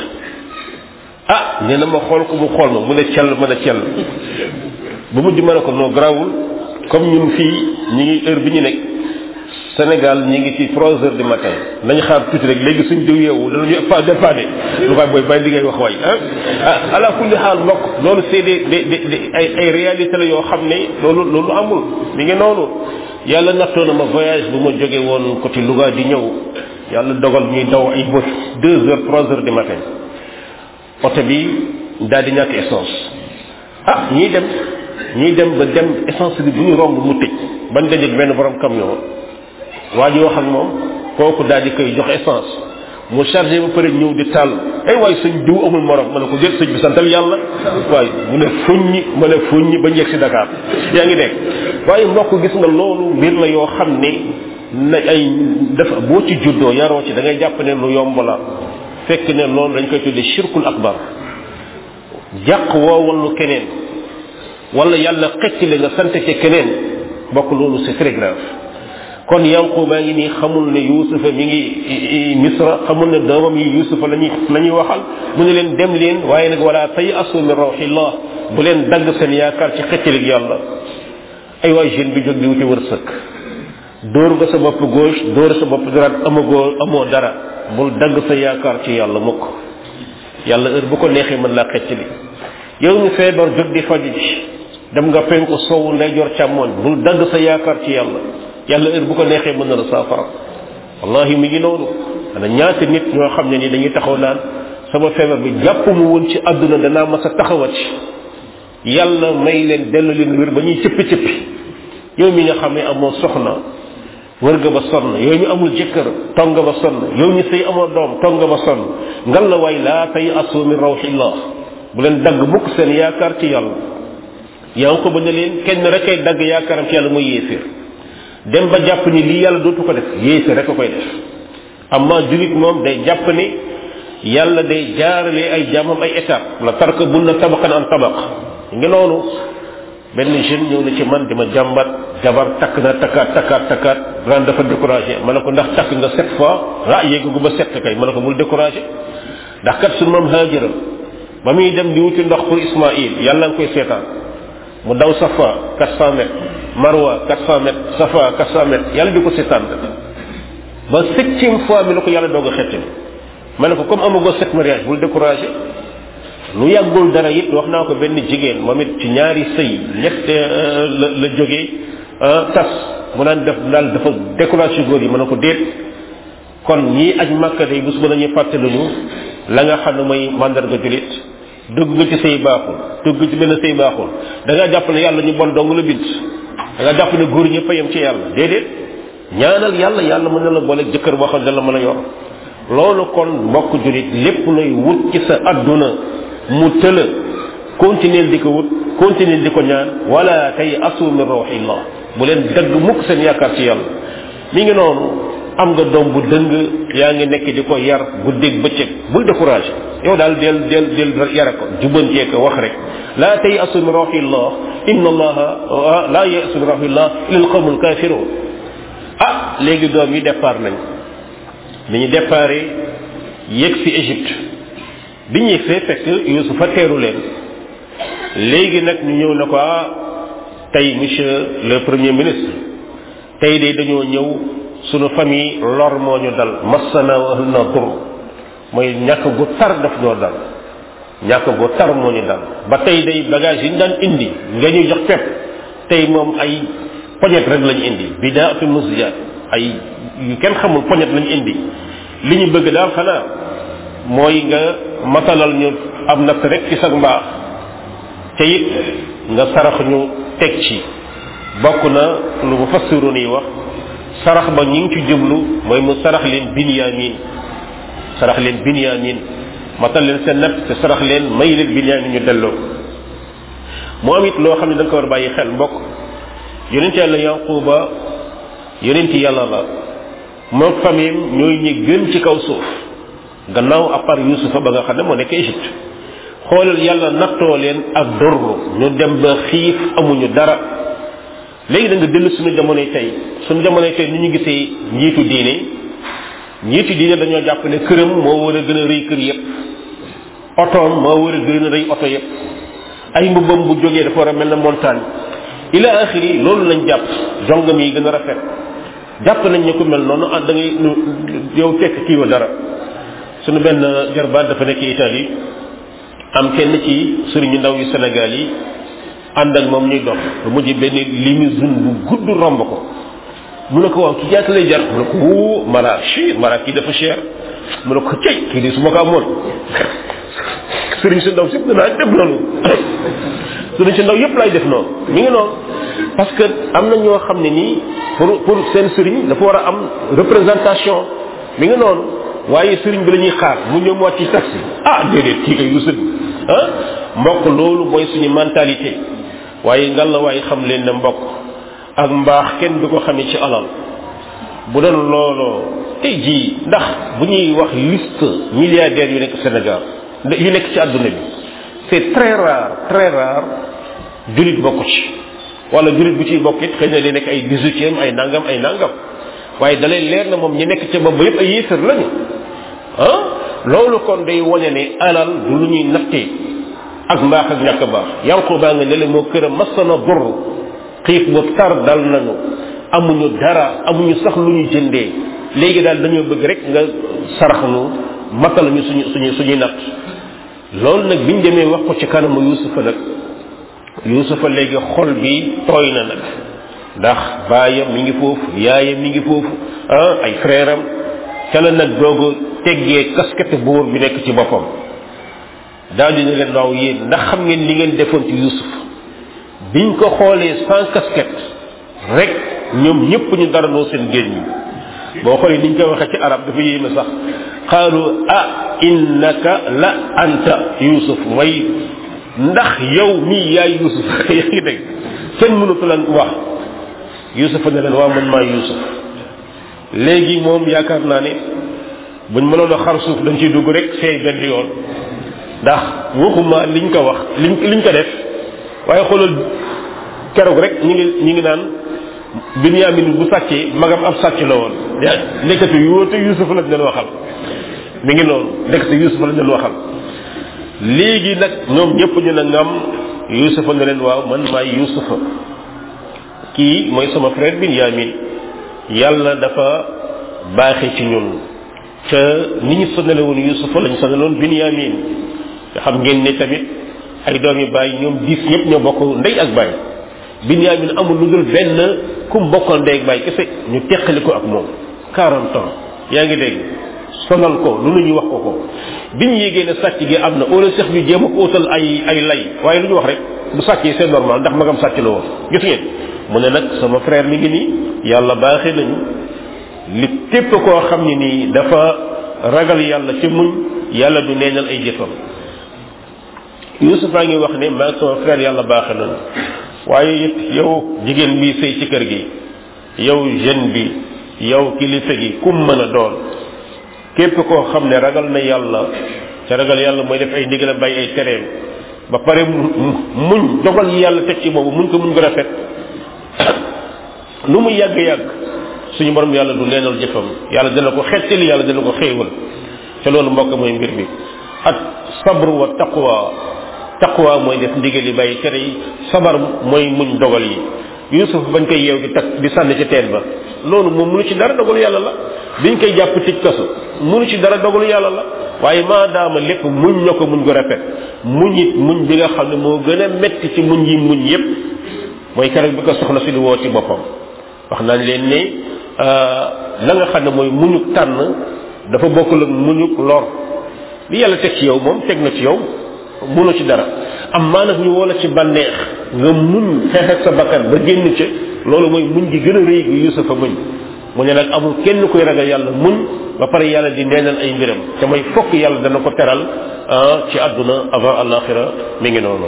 ah nee na ma xool ko mu xool ma mu ne cell mën a cell ba mujj ma ne ko noo grawul comme ñun fii ñi ngi heure bi ñu nekk Sénégal ñi ngi ci trois heures du matin nañ xaar tuuti rek léegi suñ diw yeewu danañu pas dépanné lu koy booy bàyyi li ngay wax waay ah ala kulli xaal mbokk loolu c'est des des des ay ay réalité la yoo xam ne loolu loolu amul mi ngi noonu yàlla nattoo na ma voyage bu ma jóge woon côté Louga di ñëw yàlla dogal ñuy daw ay bët deux heures trois heures du matin oto bi daal di ñàkk essence ah ñuy dem ñuy dem ba dem essence bi bu ñu romb mu tëj bañ dajeeg benn borom camion waa ji wax ak moom kooku daal di koy jox essence mu chargé ba pare ñëw di tàll ay waay sëñ diw amul morom ma ne ko jël sëñ bi santal yàlla waaye mu ne fuññi ma ne fuññi ba njëg si Dakar yaa ngi dégg waaye mbokk gis nga loolu mbir la yoo xam ne na ay dafa boo ci juddoo yaroo ci da ngay jàpp ne lu yomb la fekk ne loolu dañ koy tuddee shirkul akbar jàq woo wallu keneen wala yàlla xëcc la nga sant ci keneen bokk loolu c'est très grave kon yanquba ngi nii xamul ne yusufa mi ngi misra xamul ne doomam yi yusufa lañuy la ñuy waxal mu ne leen dem leen waaye nag wala tay asu min rawxillah bu leen dagg seen yaakaar ci xëccalik yàlla ay waay jeune bi jóg di wuti wërsëg dóor nga sa bopp gauche dóor sa bopp droite amagoo amoo dara bul dagg sa yaakaar ci yàlla mukk yàlla heure bu ko neexee mën laa xëccali yow ñu feebar jóg di faju ji dem nga penku sowu ndeyjoor càmmoñ bul dagg sa yaakaar ci yàlla yàlla heure bu ko neexee mën na la saafara wallahi mi ngi noonu ana ñaata nit ñoo xam ne ni dañuy taxaw naan sama feebar bi jàpp mu woon ci àdduna danaa mas a taxawat yàlla may leen dellu leen wér ba ñuy cëppi cëppi yow mi nga xam ne amoo soxna wër nga ba sonn yow mi amul jëkkër tong nga ba sonn yow mi sëy amoo doom tong nga ba sonn ngal la waay laa tay asu min rawxillah bu leen dagg mukk seen yaakaar ci yàlla yaa ngi ko ba ne leen kenn rek ay dagg yaakaaram ci yàlla mooy yéeféer dem ba jàpp ni lii yàlla dootu ko def yéeféer rek a koy def amma julit moom day jàpp ni yàlla day jaarale ay jaamam ay étape la tarka bun na tabaqan an tabaq ngi noonu benn jeune ñëw na ci man di ma jàmbat jabar takk na takkaat takkaat takkaat ren dafa découragé ma ne ko ndax takk nga sept fois ah yéegu ba sept kay ma ne ko bul découragé ndax kat suñu maam haajara ba muy dem di wuti ndox pour ismaïl yàlla nga koy seetaan mu daw safa 400 mètres marwa 400 mètres safa 400 mètres yàlla di ko seetaan ba septième fois mi la ko yàlla doog a xettali ma ne ko comme amagoo sept mariage bul découragé lu yàggul dara it wax naa ko benn jigéen moom it ci ñaari sëy ñett la la jógee tas mu naan def daal dafa découragé góor yi ma ne ko déet kon ñii aj màkka day bés ba nañuy fàttaluñu la nga xam ne mooy mandarga julit dugg nga ci sëy baaxul dugg ci benn sëy baaxul da nga jàpp ne yàlla ñu bon dong la bind da nga jàpp ne góor ñëpp a yem ci yàlla déedéet ñaanal yàlla yàlla mën na la boole jëkkër boo xam ne la mën a yor loolu kon mbokk julit lépp lay wut ci sa adduna mu tëla continuer di ko wut continuer di ko ñaan wala tey asu min rawxillah bu leen dëgg mukk seen yaakaar ci yàlla mi ngi noonu am nga doom bu dëng yaa ngi nekk di ko yar guddeeg bëccëg bul découragé yow daal del del del yare ko jubantee ko wax rek laa tey asu min rawxillah inna allaha laa yasu min rawxillah illa alqawmu alkafirun ah léegi doom yi départ nañ bi ñu déparé yegg si Égypte bi ñuy fee fekk Yusufa teeru leen léegi nag ñu ñëw ne ko ah tey monsieur le premier ministre tey de dañoo ñëw sunu famille lor moo ñu dal massana wa ahluna dur mooy ñàkk gu tar daf ñoo dal ñàkk gu tar moo ñu dal ba tey day bagage yi ñu daan indi nga ñuy jox pepp tey moom ay poñet rek lañu indi bidaatu musjat ay yu kenn xamul poñet lañu indi li ñu bëgg daal xanaa mooy nga matalal ñu am natt rek ci sag mbaax te it nga sarax ñu teg ci bokk na lu mu fassiroon yi wax sarax ba ñi ngi ci jublu mooy mu sarax leen binyamin sarax leen binyamin matal leen seen natt te sarax leen may leen binyamin ñu delloo mu am it loo xam ne da nga ko war a bàyyi xel mbokk yonent yàlla yanquba yonent yàlla la moom famille ñooy ñi gën ci kaw suuf gannaaw à part yusufa ba nga xam ne moo nekk Égypte xoolal yàlla nattoo leen ak dorru ñu dem ba xiif amuñu dara léegi da nga dellu suñu jamonoy tey suñu jamonoy tey ni ñu gisee njiitu diine njiitu diine dañoo jàpp ne këram moo war a gën a rëy kër yépp otoom moo war a gën a rëy oto yépp ay mbubbam bu jógee dafa war a mel na montagne ila axiri loolu lañ jàpp jongam yi gën a rafet jàpp nañ ne ku mel noonu ah da ngay yow tekk kii wa dara suñu benn jarbaat dafa nekk Italie am kenn ci sëriñu ndaw yu Sénégal yi ànd ak moom ñuy dox lu mujj benn limousine bu gudd romb ko mu ne ko waaw ki jaata lay jar mu ne ko wuu mara chi mara kii dafa cher mu ne ko cey kii di su ma ko amoon sëriñ su ndaw sëpp danaa def noonu sëriñ su ndaw yëpp lay def noonu mi ngi noonu parce que am na ñoo xam ne nii pour pour seen sëriñ dafa war a am représentation mi ngi noonu waaye sëriñ bi la ñuy xaar mu ñëw mu wàcc ci taxi ah déedéet kii kay du sëriñ ah mbokk loolu mooy suñu mentalité waaye ngal la waaye xam leen ne mbokk ak mbaax kenn du ko xamee ci alal bu doon looloo tey jii ndax bu ñuy wax liste milliardaires yu nekk Sénégal yu nekk ci àdduna bi c'est très rare très rare julit bokk ci wala julit bu ciy bokk it xëy na li nekk ay dix-huitième ay nangam ay nangam waaye dalay leer na moom ñi nekk ca bopp ba yëpp ay yéefar lañu ah loolu kon day wane ne alal du lu ñuy nattee ak mbaax ak ñàkk baax yanqu baa nga ne le moo kër a masana dur xiif bu tar dal nañu amuñu dara amuñu sax lu ñu jëndee léegi daal dañoo bëgg rek nga sarax nu matal ñu suñu suñu suñuy natt loolu nag biñ demee wax ko ci kanamu yusufa nag yusufa léegi xol bi tooy na nag ndax baayam mi ngi foofu yaayam mi ngi foofu ah ay frère am ca la nag doog teggee casquette buur bi nekk ci boppam daal dina leen waaw yéen ndax xam ngeen li ngeen defoon ci yusuf biñ ko xoolee sans casquette rek ñoom ñëpp ñu darandoo seen géej ñi boo xoolee niñ koy waxee ci arab dafa yéeme sax qaalu ah innaka la anta yusuf mooy ndax yow mii yaay yusuf yaa ngi dégg kenn mënatu lan wax yusuf ne leen waa man maa yusuf léegi moom yaakaar naa ne buñ mënoon a xar suuf dañ ciy dugg rek seey benn yoon ndax waxuma liñ ko wax liñ liñ ko def waaye xoolal keroog rek ñi ngi ñi ngi naan binyamin bu sàccee magam ab sàcc la woon nekkatu yóote yusuf lañ leen waxal mi ngi noonu nekkatu yusuf lañ leen waxal léegi nag ñoom ñëpp ñu ne ngam yusufa ne leen waaw man maay yusufa kii mooy sama frère binyamin yàlla dafa baaxe ci ñun te ni ñu sonale woon yusufa lañ sonaloon binyamin nga xam ngeen ne tamit ay doom yi bàyyi ñoom diis ñëpp ñoo bokk ndey ak bàyyi binyamin amul lu dul benn kum bokkal ndey ak bàyyi kese ñu teqali ko ak moom 40 ans yaa ngi dégg sonal ko lu ñu wax ko ko biñ yégee ne sàcc gi am na wala sax ñu jéem a ko utal ay ay lay waaye lu ñu wax rek bu sàccee c'est normal ndax magam sàcc la woon gis ngeen mu ne nag sama frère mi ngi nii yàlla baaxee nañu li tépp koo xam ne nii dafa ragal yàlla ci muñ yàlla du neenal ay jëfam Yuusuf a ngi wax ne maa sama frère yàlla baaxee nañu waaye it yow jigéen bi sëy ci kër gi yow jeune bi yow kilifa gi kum mën a doon képp koo xam ne ragal na yàlla te ragal yàlla mooy def ay ndigal bàyyi ay tereem ba pare muñ dogal yi yàlla teg ci boobu muñ ko muñ ko rafet lu mu yàgg yàgg suñu borom yàlla du neenal jëfam yàlla dana ko xettali yàlla dana ko xéewal te loolu mbokk mooy mbir bi ak sabru wa taqwa taqwa mooy def ndigal yi bàyyi tere yi sabar mooy muñ dogal yi yusuf bañ koy yeew di takk di sànni ci teen ba loolu moom munu ci dara dogalu yàlla la biñ koy jàpp tëj kaso munu ci dara dogalu yàlla la waaye maadaama lépp muñ na ko muñ ko rafet muñ it muñ bi nga xam ne moo gën a metti ci muñ yi muñ yépp mooy keroog bi ko soxna si di woo ci boppam wax nañ leen ne la nga xam ne mooy muñuk tànn dafa bokkul ak muñuk lor li yàlla teg ci yow moom teg na ci yow munu ci dara am maa nag ñu woola ci bànneex nga muñ xeexet sa bakkan ba génn ca loolu mooy muñ gi gën a rëy gi yusufa muñ mu ne nag amul kenn kuy ragal yàlla muñ ba pare yàlla di neenal ay mbiram te mooy fokk yàlla dana ko teral ci àdduna avant alaxira mi ngi noonu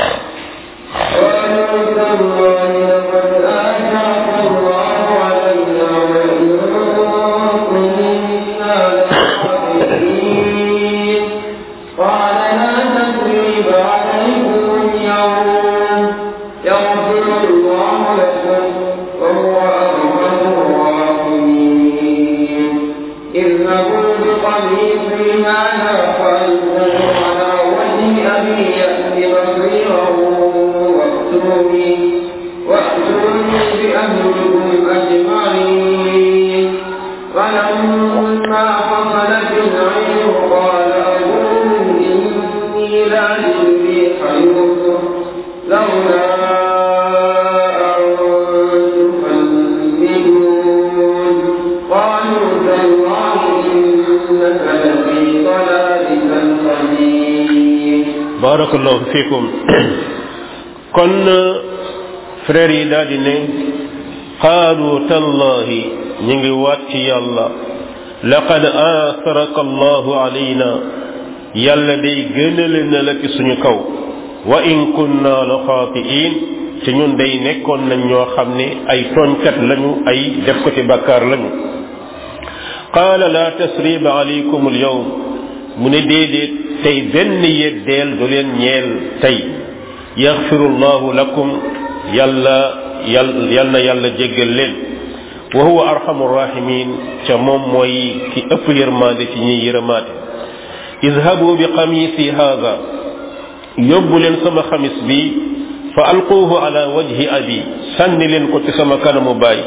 barakallahu fikum kon frère yi daal di ne qaalu tallahi ñu ngi waat ci yàlla laqad aasaraka allahu alayna yàlla day gënale na la ci suñu kaw wa in kunna la xaatiin ci ñun day nekkoon nañ ñoo xam ne ay tooñkat lañu ay def ko ci bàkkaar lañu qaala la tasriba alaykum al yawm mu ne déedéet tey benn yeddeel du leen ñeel tey yaxfirullahu lakum yàlla yal yal na yàlla jéggal leen wa huwa arhamu rahimin ca moom mooy ki ëpp yërmaande ci ñiy yërëmaate izhabu bi xamisi haada yóbbu leen sama xamis bi fa alquuhu ala wajhi abi sànni leen ko ci sama kanamu baay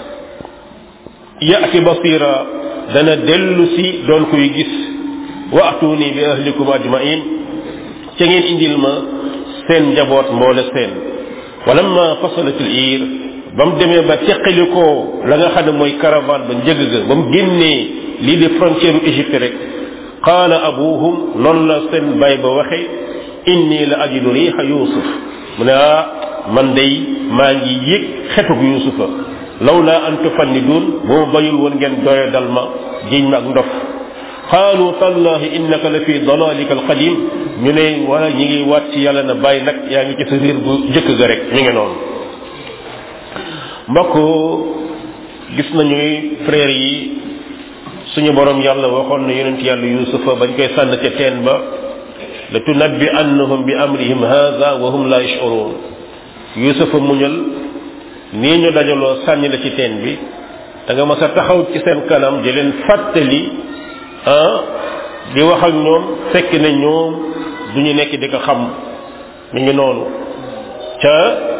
yati basira dana dellu si doon kuy gis waatuni bi ahlikum ajmain ca ngeen indil ma seen njaboot mboole seen walamma fasalat al iir ba mu demee ba teqalikoo la nga xam ne mooy caravane ba njëg ga ba mu génnee lii di frontière u Égypte rek qaala abuhum noonu la seen bay ba waxe inni la ajidu riixa yusuf mu ne ah man day maa ngi yëg xetug yusufa lawla an tufannidun bu ma bayul woon ngeen doyo dal ma jiñ ma ak ndof qaalu tallahi innaka la fi dalalika alqadim ñu ne wala ñi ngi waat ci yàlla na bàyyi nag yaa ngi ci sa riir bu njëkk ga rek mi ngi noonu mbokk gis nañu frère yi suñu borom yàlla waxoon na yonent yàlla yusufa bañ koy sànn ca teen ba la tunabbi annahum bi amrihim hadha wa hum la yashurun yusufa muñal nii ñu dajaloo sànni la ci teen bi da nga mas a taxaw ci seen kanam di leen fàttali ah di wax ak ñoom fekk ne ñoom du ñu nekk di ko xam mi ngi noonu ca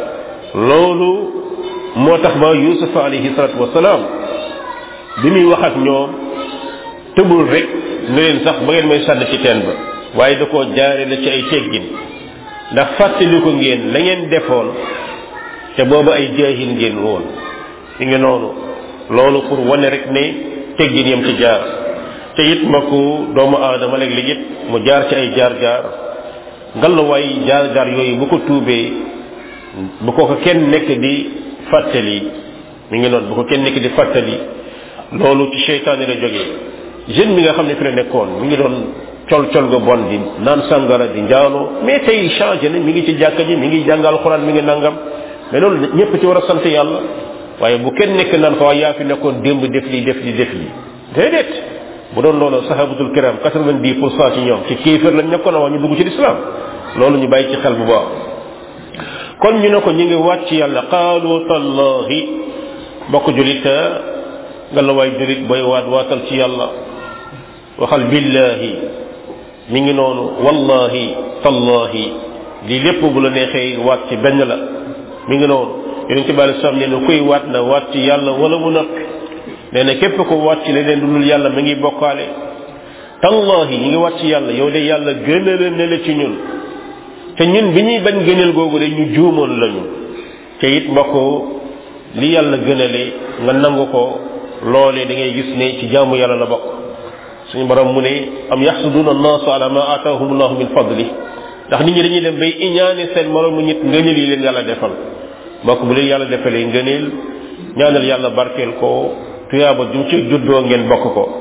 loolu moo tax ba yusufa alayhi salatu wasalaam bi muy wax ak ñoom tëbul rek ne leen sax ba ngeen may sànni ci teen ba waaye da koo jaare la ci ay teggin ndax fàttali ko ngeen la ngeen defoon te boobu ay jaahil ngeen woon mi ngi noonu loolu pour wane rek ne teggin yam ci jaar te it mbokku doomu aadama léeg-léeg it mu jaar ci ay jaar-jaar ngallaawaay jaar-jaar yooyu bu ko tuubee bu ko ko kenn nekk di fàttali mi ngi noonu bu ko kenn nekk di fàttali loolu ci seytaane la jógee jeune bi nga xam ne fi la nekkoon mi ngi doon col col ga bon di naan sangara di njaaloo mais tey changé na mi ngi ci jàkka ji mi ngi jàngal xuraan mi ngi nangam mais loolu ñëpp ci war a sant yàlla waaye bu kenn nekk naan ko waaye yaa fi nekkoon démb def lii def lii def lii déedéet bu doon loolu sahabatul kiram quatre-vingt-dix pour cent ci ñoom ci kéefër lañ nekkoon waa ñu dugg ci lislaam loolu ñu bàyyi ci xel bu baax kon ñu ne ko ñu ngi wàcc yàlla qaalu tallahi bokk julit nga la waay julit booy waat waatal ci yàlla waxal billahi mi ngi noonu wallahi tallahi lii lépp bu la neexee waat ci benn la mi ngi noonu yonent bi alei salaam nee na kuy waat na waat ci yàlla wala mu noppi nee na képp ko waat ci leneen lu dul yàlla mi ngi bokkaale tallahi ñi ngi waat ci yàlla yow de yàlla gënale ne la ci ñun te ñun bi ñuy bañ gënal googu de ñu juumoon lañu te it mbokk li yàlla gënale nga nangu ko loolee da ngay gis ne ci jaamu yàlla la bokk suñu borom mu ne am yaxsuduna annaasu ala ma aataahum allahu min fadli ndax nit ñi dañuy dem bay iñaane seen moromu nit ngëneel yi leen yàlla defal mbokk bu leen yàlla defalee ngëneel ñaanal yàlla barkeel ko tuyaaba jum ci juddoo ngeen bokk ko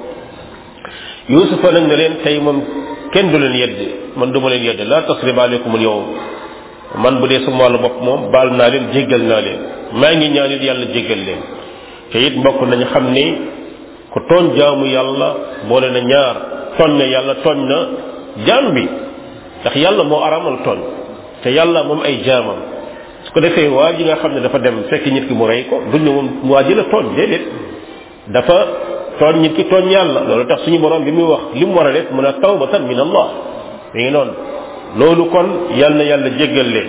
yusufa nag ne leen tey moom kenn du leen yedd man duma leen yedd la tasriba aleykum al yawm man bu dee sama wàllu bopp moom baal naa leen jéggal naa leen maa ngi ñaanit yàlla jéggal leen te it mbokk nañu xam ni ku tooñ jaamu yàlla boole na ñaar tooñ na yàlla tooñ na jaam bi ndax yàlla moo aramal tooñ te yàlla moom ay jaamam su ko defee waa ji nga xam ne dafa dem fekk nit ki mu rey ko duñ ne moom waa ji la tooñ déedéet dafa tooñ nit ki tooñ yàlla loolu tax suñu borom bi muy wax li mu war a def mun a tawbatan min allah mi ngi noonu loolu kon yàlla na yàlla jéggal leen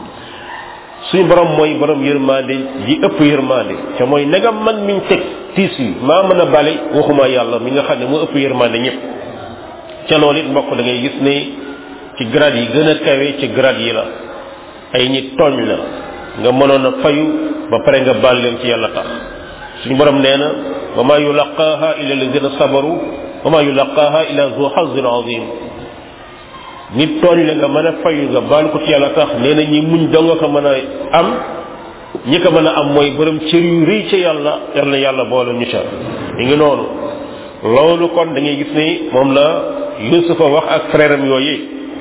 suñu borom mooy borom yërmande ji ëpp yërmande te mooy negam man miñ teg tiis yi maa mën a bale waxuma yàlla mi nga xam ne moo ëpp yërmande ñëpp ca loolu it mbokk da ngay gis ne ci grade yi gën a kawe ci grade yi la ay nit tooñ la nga mënoon a fayu ba pare nga baal leen ci yàlla tax suñu borom nee na wa ma yulaqaaha illa alladina sabaru wa ma yulaqaaha illa zu xazin azim nit tooñ la nga mën a fayu nga baal ko ci yàlla tax nee na ñi muñ dong ko mën a am ñi ko mën a am mooy borom cër yu rëy ca yàlla yàlla yàlla boole ñu ca mi ngi noonu loolu kon da ngay gis ni moom la yusufa wax ak frère am yooyu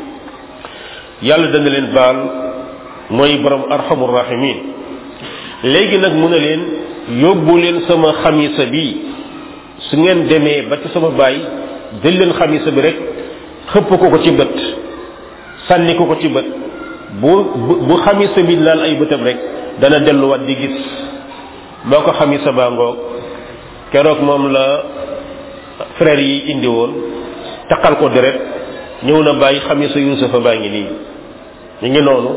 yàlla dana leen baal mooy borom arhamur rahimin léegi nag mu ne leen yóbbu leen sama xamisa bi su ngeen demee ba ci sama baay jël leen xamisa bi rek xëpp ko ko ci bët sànni ko ko ci bët bu bu xamisa bi laal ay bëtam rek dana delluwaat di gis moo ko xamisa baa ngoog keroog moom la frère yi indi woon taqal ko deret ñëw na bàyyi xamisa yusufa baa ngi nii ñu ngi noonu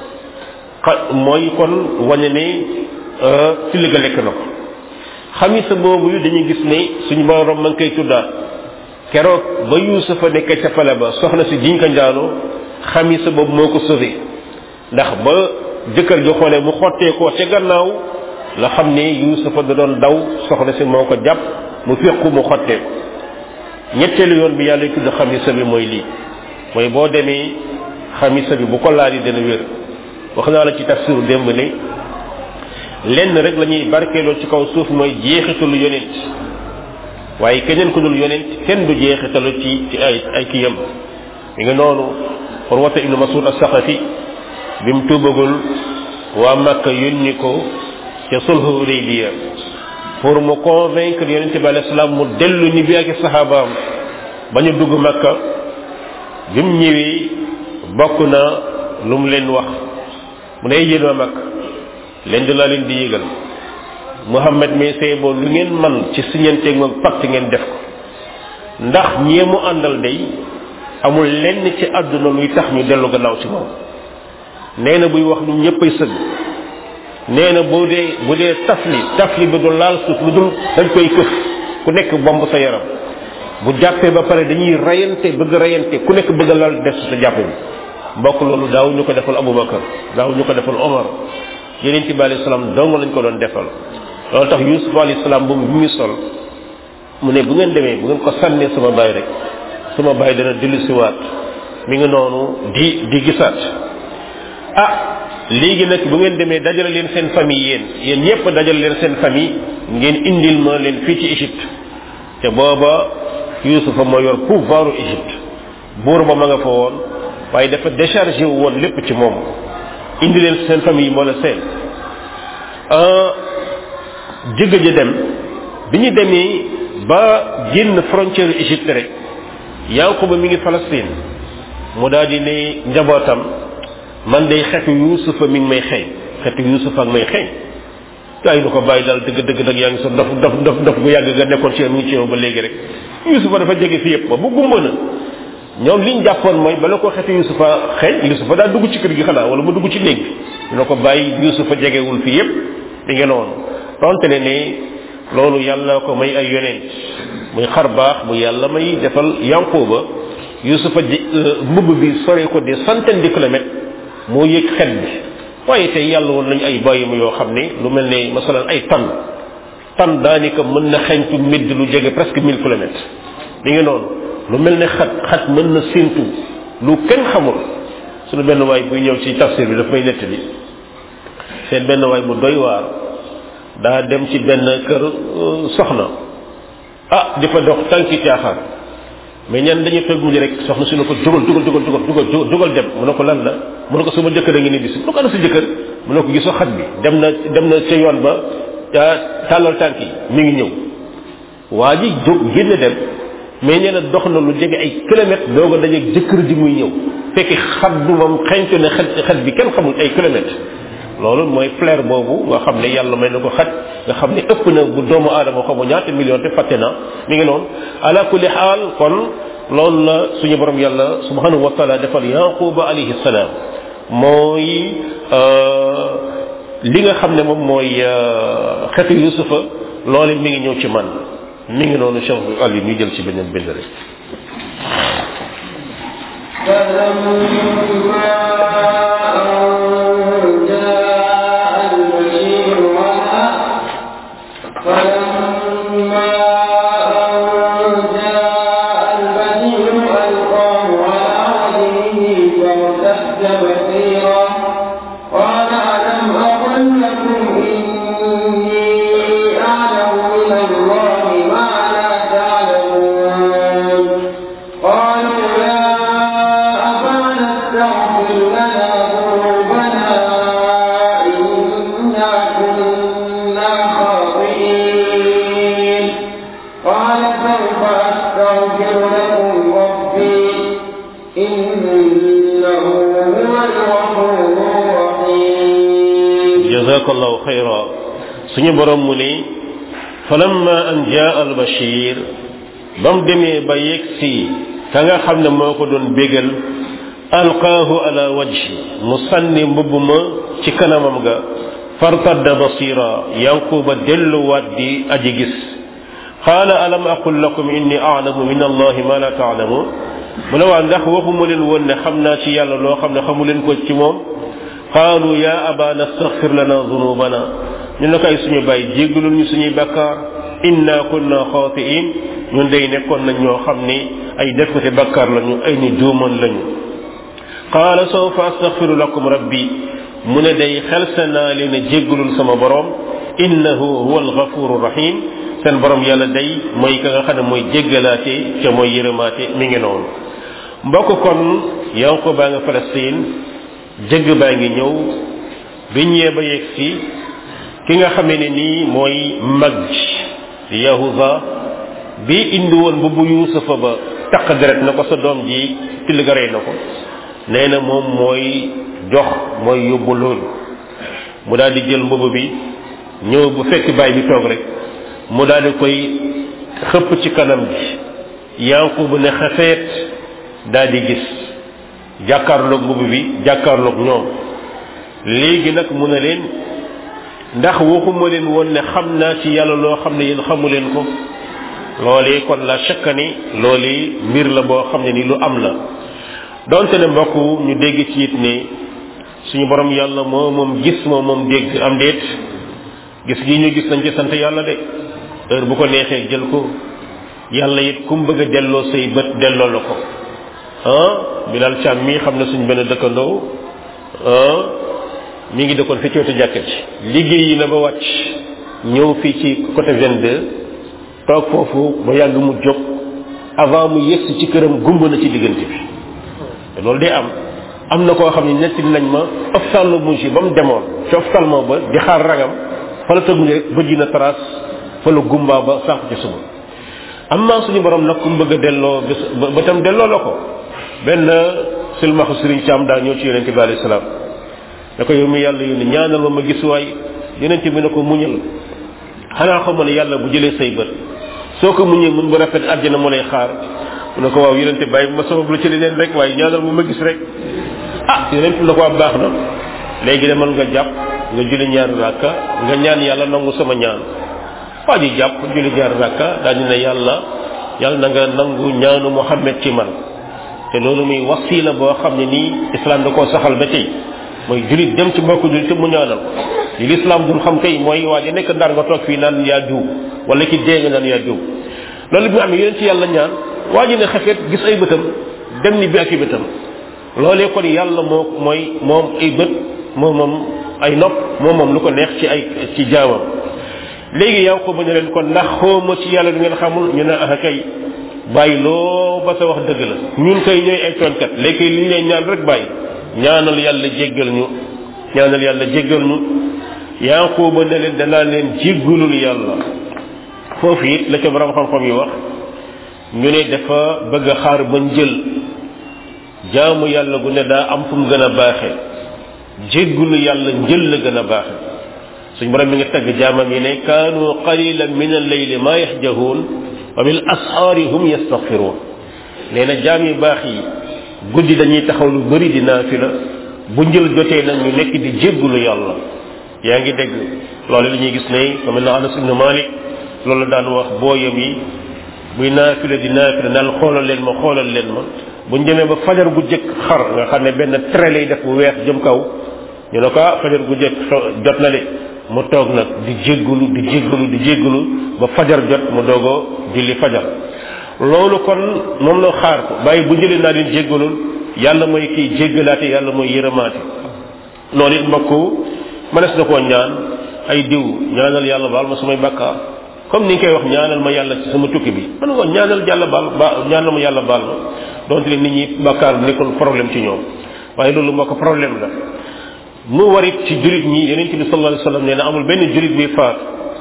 mooy kon wañe ne ci li ga lekk na ko xamisa boobu yu dañuy gis ne suñu borom ma ngi koy tuddaat keroog ba yusufa nekk ca pale ba soxna si jiñ ko njaaloo xamisa boobu moo ko sauvé ndax ba jëkkër ji xoolee mu xottee ko ca gannaaw la xam ne yusufa da doon daw soxna si moo ko jàpp mu féqu mu xottee ko ñetteelu yoon bi yàlla tudd xamisa bi mooy lii mooy boo demee xamisa bi bu ko laal yi dana wér wax naa la ci tafsiru démb ne lenn rek la ñuy barkeeloo ci kaw suuf mooy jeexitalu yonent waaye keneen ku dul yonent kenn du jeexitalu ci ci ay ay kiyam mi nga noonu urwata ibnu masud as-saqafi bi mu tuubagul waa makka yónni ko ca sulhu hudaybiya pour mu convaincre yonent bi alayhi salaam mu dellu ni bi ak saxaabaam ba ñu dugg makka bi mu ñëwee bokk na lu mu leen wax mu ne yéen waa mag leen di laa leen di yëgal Muhammad mi say boo lu ngeen man ci siñanteeg moom pacte ngeen def ko ndax ñee mu àndal day amul lenn ci àdduna luy tax ñu dellu gannaaw ci moom nee na buy wax ñu ñëppay sëgg nee na bu dee bu dee tafli tafli bi du laal suuf lu dul dañ koy këf ku nekk bomb sa yaram bu jàppee ba pare dañuy rayante bëgg rayante ku nekk bëgg laal des sa jàpp bi mbokk loolu daaw ñu ko defal Abubakar daaw ñu ko defal Omar yeneen ci bi alayhi salaam dong lañ ko doon defal loolu tax Yusuf alayhi salaam bu mu ñu sol mu ne bu ngeen demee bu ngeen ko sànnee sama baay rek sama baay dana dellu siwaat mi ngi noonu di di gisaat ah léegi nag bu ngeen demee dajale leen seen famille yéen yéen ñëpp dajale leen seen famille ngeen indil ma leen fii ci Égypte te booba Yusufa moo yor pouvoiru Égypte buur ba ma nga fa woon waaye dafa déchargé wu woon lépp ci moom indi leen seen famille moo la seen jëgg ja dem bi ñu demee ba génn frontière Égypte rek Yankuba mi ngi Palestine mu daal di ne njabootam man day xetu Yuusufa mi ngi may xeeñ xetu Yuusufa ak may xeeñ gaa yi du ko bàyyi daal dëgg dëgg nag yaa ngi sa dof dof dof dof bu yàgg nga nekkoon ci yow mi ngi ci yow ba léegi rek Yuusufa dafa jege fi yëpp ba bu gumba na ñoom liñ jàppoon mooy bala ko xetu Yuusufa xeeñ Yuusufa daal dugg ci kër gi xanaa wala mu dugg ci néeg bi dina ko bàyyi Yuusufa jegewul fi yëpp mi ngi noonu donte ne ne loolu yàlla ko may ay yonent muy xar baax bu yàlla may defal Yankuba Yuusufa mbubb bi sore ko des centaines de kilomètres moo yëg xet bi waaye tey yàlla woon nañu ay bàyyima yoo xam ne lu mel ne masalan ay tan tan daanaka mën na xeñtu midd lu jege presque mille kilomètres mi ngi noonu lu mel ne xat xat mën na séentu lu kenn xamul suñu benn waay buy ñëw ci tafsir bi daf may nettali seen benn waay bu doy waar daa dem ci benn kër soxna ah di fa dox tànki caaxaan mais ñan dañuy toog mujj rek soxna su ne ko jógal jógal jógal jógal jógal jógal dem mu ne ko lan la mu ne ko sama jëkkër a ngi ni bis mu ne ko ana sa jëkkër mu ne ko gisoo xat bi dem na dem na ca yoon ba tàllal tànk yi mi ngi ñëw waa ji jóg génn dem mais nee na dox na lu jege ay kilomètres doog a dajeeg jëkkër ji muy ñëw fekk xat bi moom xeñtu ne xat xat bi kenn xamul ay kilomètres loolu mooy flair boobu nga xam ne yàlla may na ko xat nga xam ne ëpp na bu doomu aadama xamu ñaata million te fàtte na mi ngi noonu ala kulli xaal kon loolu la suñu borom yàlla subhanahu wa taala defal yaquba alayhi salaam mooy li nga xam ne moom mooy xetu yusufa loolu mi ngi ñëw ci man mi ngi noonu cheikh ali ñu jël ci beneen bind rek jazakallahu xayra suñu borom mu ne falamma an jaa al bashir ba mu demee ba yegg si ka nga xam ne moo ko doon bégal alqaahu ala wajhi mu sànni mbubb ma ci kanamam ga fartadda basira yankuba delluwaat di aji gis qaala alam aqul lakum inni a'lamu min allahi ma la ta'lamun mu ne waa ndax waxuma leen woon ne xam naa ci yàlla loo xam ne xamu leen ko ci moom qaalu ya abana astaghfir lana dhunubana ñu ne ko ay suñu bàyyi jéggalul ñu suñuy bakkaar inna kunna xaatiin ñun day nekkoon nañ ñoo xam ni ay defkati bakkaar lañu ay ni juumoon lañu qaala sawfa astaghfiru lakum rabbi mu ne day xelse naa leen a jéggalul sama borom innahu huwa alghafuru rahim seen borom yàlla day mooy ka nga xam ne mooy jéggalaate ca mooy yërëmaate mi ngi noonu mbokk kon yanko baa nga Palestine jëgg baa ngi ñëw bi ñëwee ba yegg si ki nga xamee ne nii mooy mag ji yahuza bi indi woon bu bu yuusufa ba taq deret na ko sa doom ji till ga rey na ko nee na moom mooy jox mooy yóbbu loolu mu daal di jël mbubb bi ñëw bu fekk baay bi toog rek mu daal di koy xëpp ci kanam gi yanqub ne xafeet daal di gis jàkkaarloog mbubb bi jàkkaarloog ñoom léegi nag mu ne leen ndax waxuma leen woon ne xam naa ci yàlla loo xam ne yéen xamu leen ko loolee kon la chaque ni loolee mbir la boo xam ne ni lu am la donte ne mbokk ñu dégg ci it ne suñu borom yàlla moo moom gis moo moom dégg am déet gis gi ñu gis nañ ci sant yàlla de heure bu ko neexee jël ko yàlla it kum bëgg a delloo say bët delloo la ko ah bilal càm mii xam ne suñ benn dëkkandoo ah mi ngi dëkkoon fi ci wetu jàkka ci liggéey yi na ba wàcc ñëw fii ci côté 22 toog foofu ba yàgg mu jóg avant mu yegsi ci këram gumba na ci diggante bi te loolu day am am na koo xam ne netti nañ ma ophtalmologie ba mu demoon ci ophtalmo ba di xaar ragam fa la tëgg rek bëj na trace fa la gumbaa ba sànq ci suba am naa suñu borom nag ku mu bëgg a delloo bés ba tam delloo la ko benn silmaxu sëriñ Caam daa ñëw ci yonente bi alayhi salaam da ko yow mi yàlla yónni ñaanal ma ma gis waay yonente bi ne ko muñal xanaa xamoo ne yàlla bu jëlee say bët soo ko muñee mun bu rafet àjjana mu lay xaar mu ne ko waaw yonente bàyyi ma sabab lu ci leneen rek waaye ñaanal ma ma gis rek ah yonente la ko am baax na léegi demal nga jàpp nga julli ñaari rakka nga ñaan yàlla nangu sama ñaan waa ji jàpp julli ñaari rakka daañu ne yàlla yàlla na nga nangu ñaanu Muhammad ci man te loolu muy wasila boo xam ne nii islam da koo saxal ba tey mooy julit dem ci mbokku julit te mu ñaanal ko li l'islam dul xam kay mooy waa ji nekk ndar nga toog fii naan yaa diw wala ki dee nga naan yaa diw loolu bi nga xam ne yéen ci yàlla ñaan waa ji ne xefeet gis ay bëtam dem ni bi ak i bëtam loolee kon yàlla moo mooy moom ay bët moom moom ay nopp moom moom lu ko neex ci ay ci jaamam léegi yow ko ba ñu leen kon ndax xooma ci yàlla lu ngeen xamul ñu ne ah kay bàyyi loo ba sa wax dëgg la ñun kay ñooy ay tooñkat léegi li ñu lay ñaan rek bàyyi ñaanal yàlla jéggal ñu ñaanal yàlla jéggal ñu yanquba ne leen danaa leen jéggalul yàlla foofu it la ca borom xam-xam yi wax ñu ne dafa bëgg a xaar ba njël jaamu yàlla gu ne daa am fu mu gën a baaxe jéggalu yàlla njël la gën a baaxe suñ borom mi ngi tagg jaamam yi ne kaanu qalilan min al-layli ma yahjahuun wa bil ashaari hum yastaghfiruun nee na jaam yu baax yi guddi dañuy taxaw lu bëri di naafila bu njël jotee nag ñu nekk di jéggalu yàlla yaa ngi dégg loolu li ñuy gis ne ku mel ne Anas ibn Malik loolu daan wax booyam yi buy naafila di naafila naan xoolal leen ma xoolal leen ma buñ demee ba fajar gu jëkk xar nga xam ne benn trait lay def bu weex jëm kaw ñu ne ko ah fajar gu jëkk jot na de mu toog nag di jéggalu di jéggalu di jéggalu ba fajar jot mu doogoo julli fajar loolu kon moom la xaar ko bàyyi bu jëlee naa leen jéggalul yàlla mooy kiy jéggalaate yàlla mooy yërëmaate loolu it mbokk mënees na koo ñaan ay diw ñaanal yàlla baal ma samay bakkaar comme ni nga koy wax ñaanal ma yàlla ci sama tukki bi man ko ñaanal yàlla baal ba ñaanal ma yàlla baal ma donte nit ñi bakkaar nekkul problème ci ñoom waaye loolu moo ko problème la mu warit ci julit ñi yeneen ci bi sallallahu alayhi wasallam nee na amul benn julit bi faat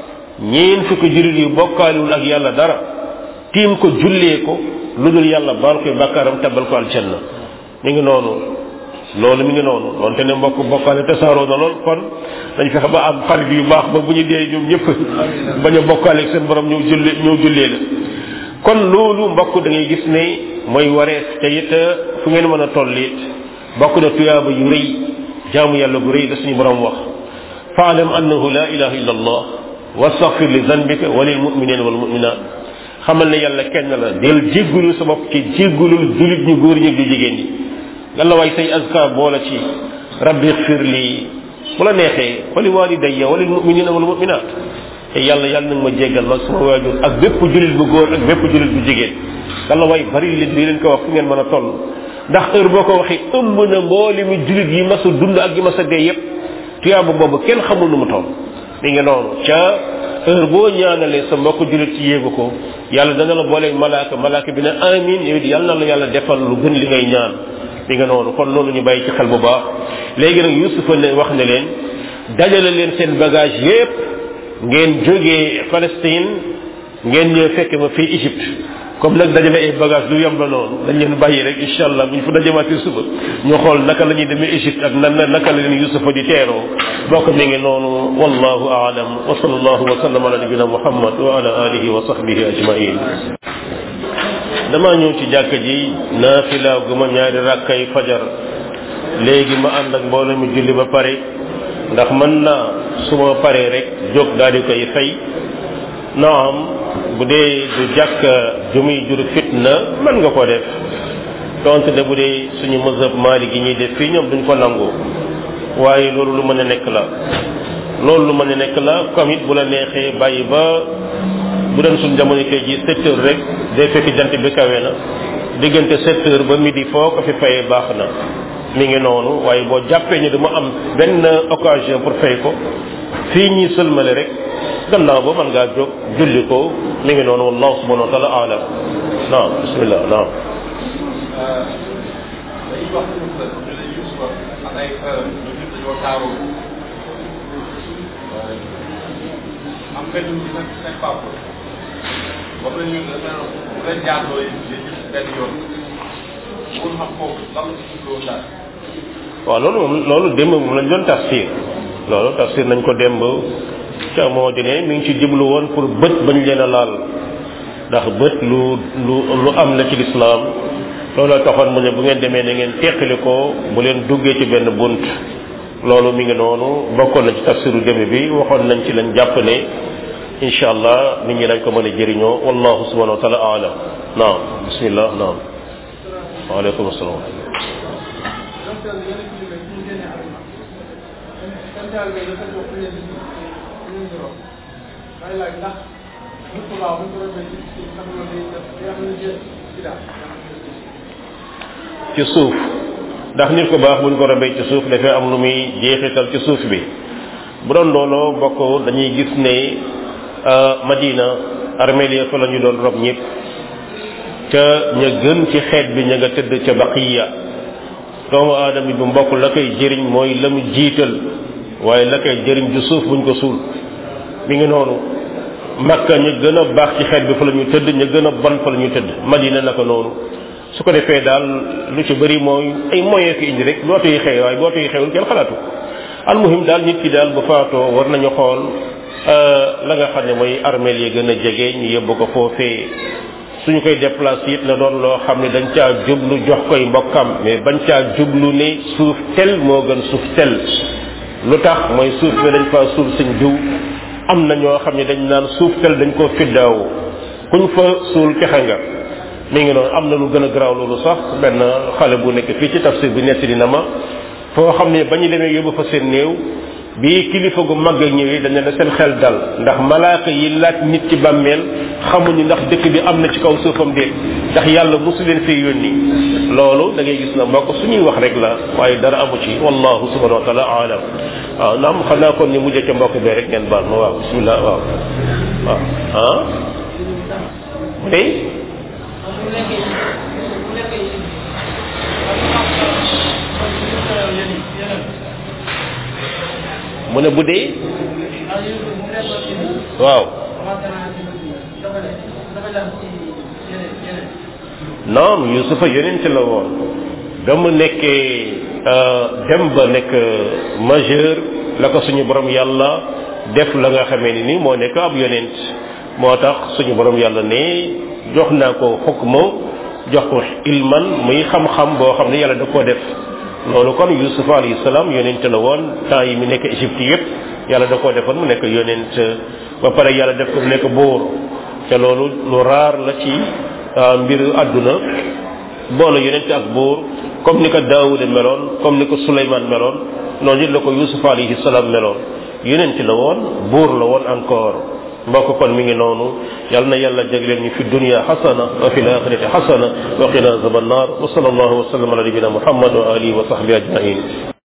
ñeen fukki julit yu bokkaaliwul ak yàlla dara tiim ko jullee ko lu dul yàlla baal koy bakkaaram tabal ko aljanna mi ngi noonu loolu mi ngi noonu donte ne mbokk bokkaale tasaaroo na lool kon dañ fexe ba am xarit yu baax ba bu ñu dee ñoom ñëpp bañ a bokkaale ak seen borom ñëw jullee ñëw jullee la kon loolu mbokk da ngay gis ne mooy wareef te it fu ngeen mën a toll it bokk na tuyaaba yu rëy jaamu yàlla gu rëy da suñu borom wax faalam annahu la ilaha illa allah wastaghfir li zanbika wa lil muminina wal muminat xamal ne yàlla kenn la del jéggulu sa bopp ci jéggulul julit ñu góor ñi du jigéen ñi yàlla waay say azkar boola ci rabbi xfir lii bu la neexee wali walidayya wa lil muminina wal muminat te yàlla yàlla nag ma jéggal mag sama waajur ak bépp julit bu góor ak bépp julit bu jigéen yàlla waay bari leen di leen ko wax fu ngeen mën a toll ndax heure boo ko waxee ëmb na mbooli mi julit yi mas a dund ak yi mas a dee yépp tuyaaba boobu kenn xamul nu mu toll mi ngi noonu ca heure boo ñaanalee sa mbokk julit ci yéegu ko yàlla dana la booleeg malaaka malaaka bi ne amin yow it yàlla na la yàlla defal lu gën li ngay ñaan mi nga noonu kon loolu ñu bàyyi ci xel bu baax léegi nag yusufa ne wax ne leen dajale leen seen bagage yépp ngeen jógee Palestine ngeen ñëw fekk ma fii Égypte comme nag dajale ay bagage lu yomb la noonu dañ leen bàyyi rek incha allah bu ñu fa dajemaatee suba ñu xool naka la ñuy demee Égypte ak nan naka la leen Yusufa di teeroo bokk mi ngi noonu wallahu aalam wa sallallahu wa sallam ala nabina muhammad wa ala alihi wa sahbihi ajmain damaa ñëw ci jàkka ji naafila gu ma ñaari rakkay fajar léegi ma ànd ak mbooloo mi julli ba pare ndax mën naa su ma paree rek jóg daal di koy fay naam bu dee du jàkka ju muy jur fitna mën nga ko def donte de bu dee suñu mazhab maali gi ñuy def fii ñoom duñ ko nangu waaye loolu lu mën a nekk la loolu lu mën a nekk la comme it bu la neexee bàyyi ba bu doon suñ jamono tey ji sept heures rek day fekk jant bi kawe na diggante sept heures ba midi foo ko fi fayee baax na mi ngi noonu waaye boo jàppee ni dama am benn occasion pour fay ko fii ñuy sëlmale rek gannaaw ba mën ngaa jóg julli ko mi ngi noonu wallahu subhanahu wa taala alam naam bismillah naam dañuy wax ñu ne Yuusufa ak ay frère ñu ñëpp dañoo taaroo am benn ci seen seen papa wax nañu ne dafa bu leen jaarloo yi yéen ñëpp benn yoon pour xam foofu lan la ci jubloo daal waaw loolu moom loolu démb moom lañ doon tafsir loolu tafsir nañ ko démb ca moo di ne mi ngi ci jublu woon pour bët bañ leen a laal ndax bët lu lu lu am la ci lislaam loolu taxoon mu ne bu ngeen demee na ngeen teqali ko bu leen duggee ci benn bunt loolu mi ngi noonu bokkoon na ci tafsiru démb bi waxoon nañ ci lañ jàpp ne incha allah nit ñi dañ ko mën a jëriñoo wallahu subhanahu wa taala alam naam bismillah naam waaleykum asalaam ci suuf ndax nit ko baax buñ ko robee ci suuf dafay am lu muy jeexital ci suuf bi bu doon looloo bokk dañuy gis ne Madina armeel ya fa la ñu doon rob ñëpp ca ña gën ci xeet bi ña nga tëdd ca baqiya doomu aadama bi mbokk la koy jëriñ mooy la mu jiital waaye la koy jëriñ ju suuf buñ ko suul mi ngi noonu makka ña gën a baax ci xeet bi fa la ñu tëdd ña gën a bon fa la ñu tëdd madina naka noonu su ko defee daal lu ci bëri mooy ay moyen ko indi rek booto yi xew waaye booto yi xewul kenn xalaatu almuhim daal nit ki daal bu faatoo war nañu xool la nga xam ne mooy armeel yi gën a jege ñu yóbbu ko foofee suñu koy déplacé it na doon loo xam ne dañ caa jublu jox koy mbokkam mais bañ caa jublu ne suuf tel moo gën suuf tel lu tax mooy suuf bi dañ faa suuf sëñ jiw am na ñoo xam ne dañ naan suuf tel dañ koo fiddaawu kuñ fa suul texe nga mi ngi noonu am na lu gën a garaaw loolu sax benn xale bu nekk fii ci tafsir bi nettali na ma foo xam ne ba ñu demee yóbbu fa seen néew bi kilifa gu mag a ñëwee dañ ne seen xel dal ndax malaaka yi laaj nit ci bàmmeel xamuñu ndax dëkk bi am na ci kaw suufam déet ndax yàlla mosu leen fee yónni loolu da ngay gis na mbokk suñuy wax rek la waaye dara amu ci wallahu subhanahu wa taala alam waaw naam xam naa kon ñu mujjee ca mbokk bee rek ngeen baal ma waaw bismillah waaw waaw ah mu ne mu ne bu dee waaw non yusufa yonent la woon ba mu nekkee dem ba nekk majeur la ko suñu borom yàlla def la nga xamee ni ni moo nekk ab yonent moo tax suñu borom yàlla ne jox naa ko xukma jox ko ilman muy xam-xam boo xam ne yàlla da koo def loolu kon yusuf alayhi salaam yonent la woon temps yi mu nekk égypte yépp yàlla da koo defoon mu nekk yonent ba pare yàlla def ko mu nekk buur te loolu lu raar la ci mbiru àdduna boole yonent ak buur comme ni ko daawuda meloon comme ni ko suleymaan meloon noonu it la ko yusuf alayhi salaam meloon yonent la woon buur la woon encore mbokk kon mi ngi noonu yal na yàlla jagleel ñu fi dunya xasana wa fi laxirati xasana wa qina azaban nar wa sallallahu wa sallam ala nabina muhammad wa alihi wa sahbihi ajmain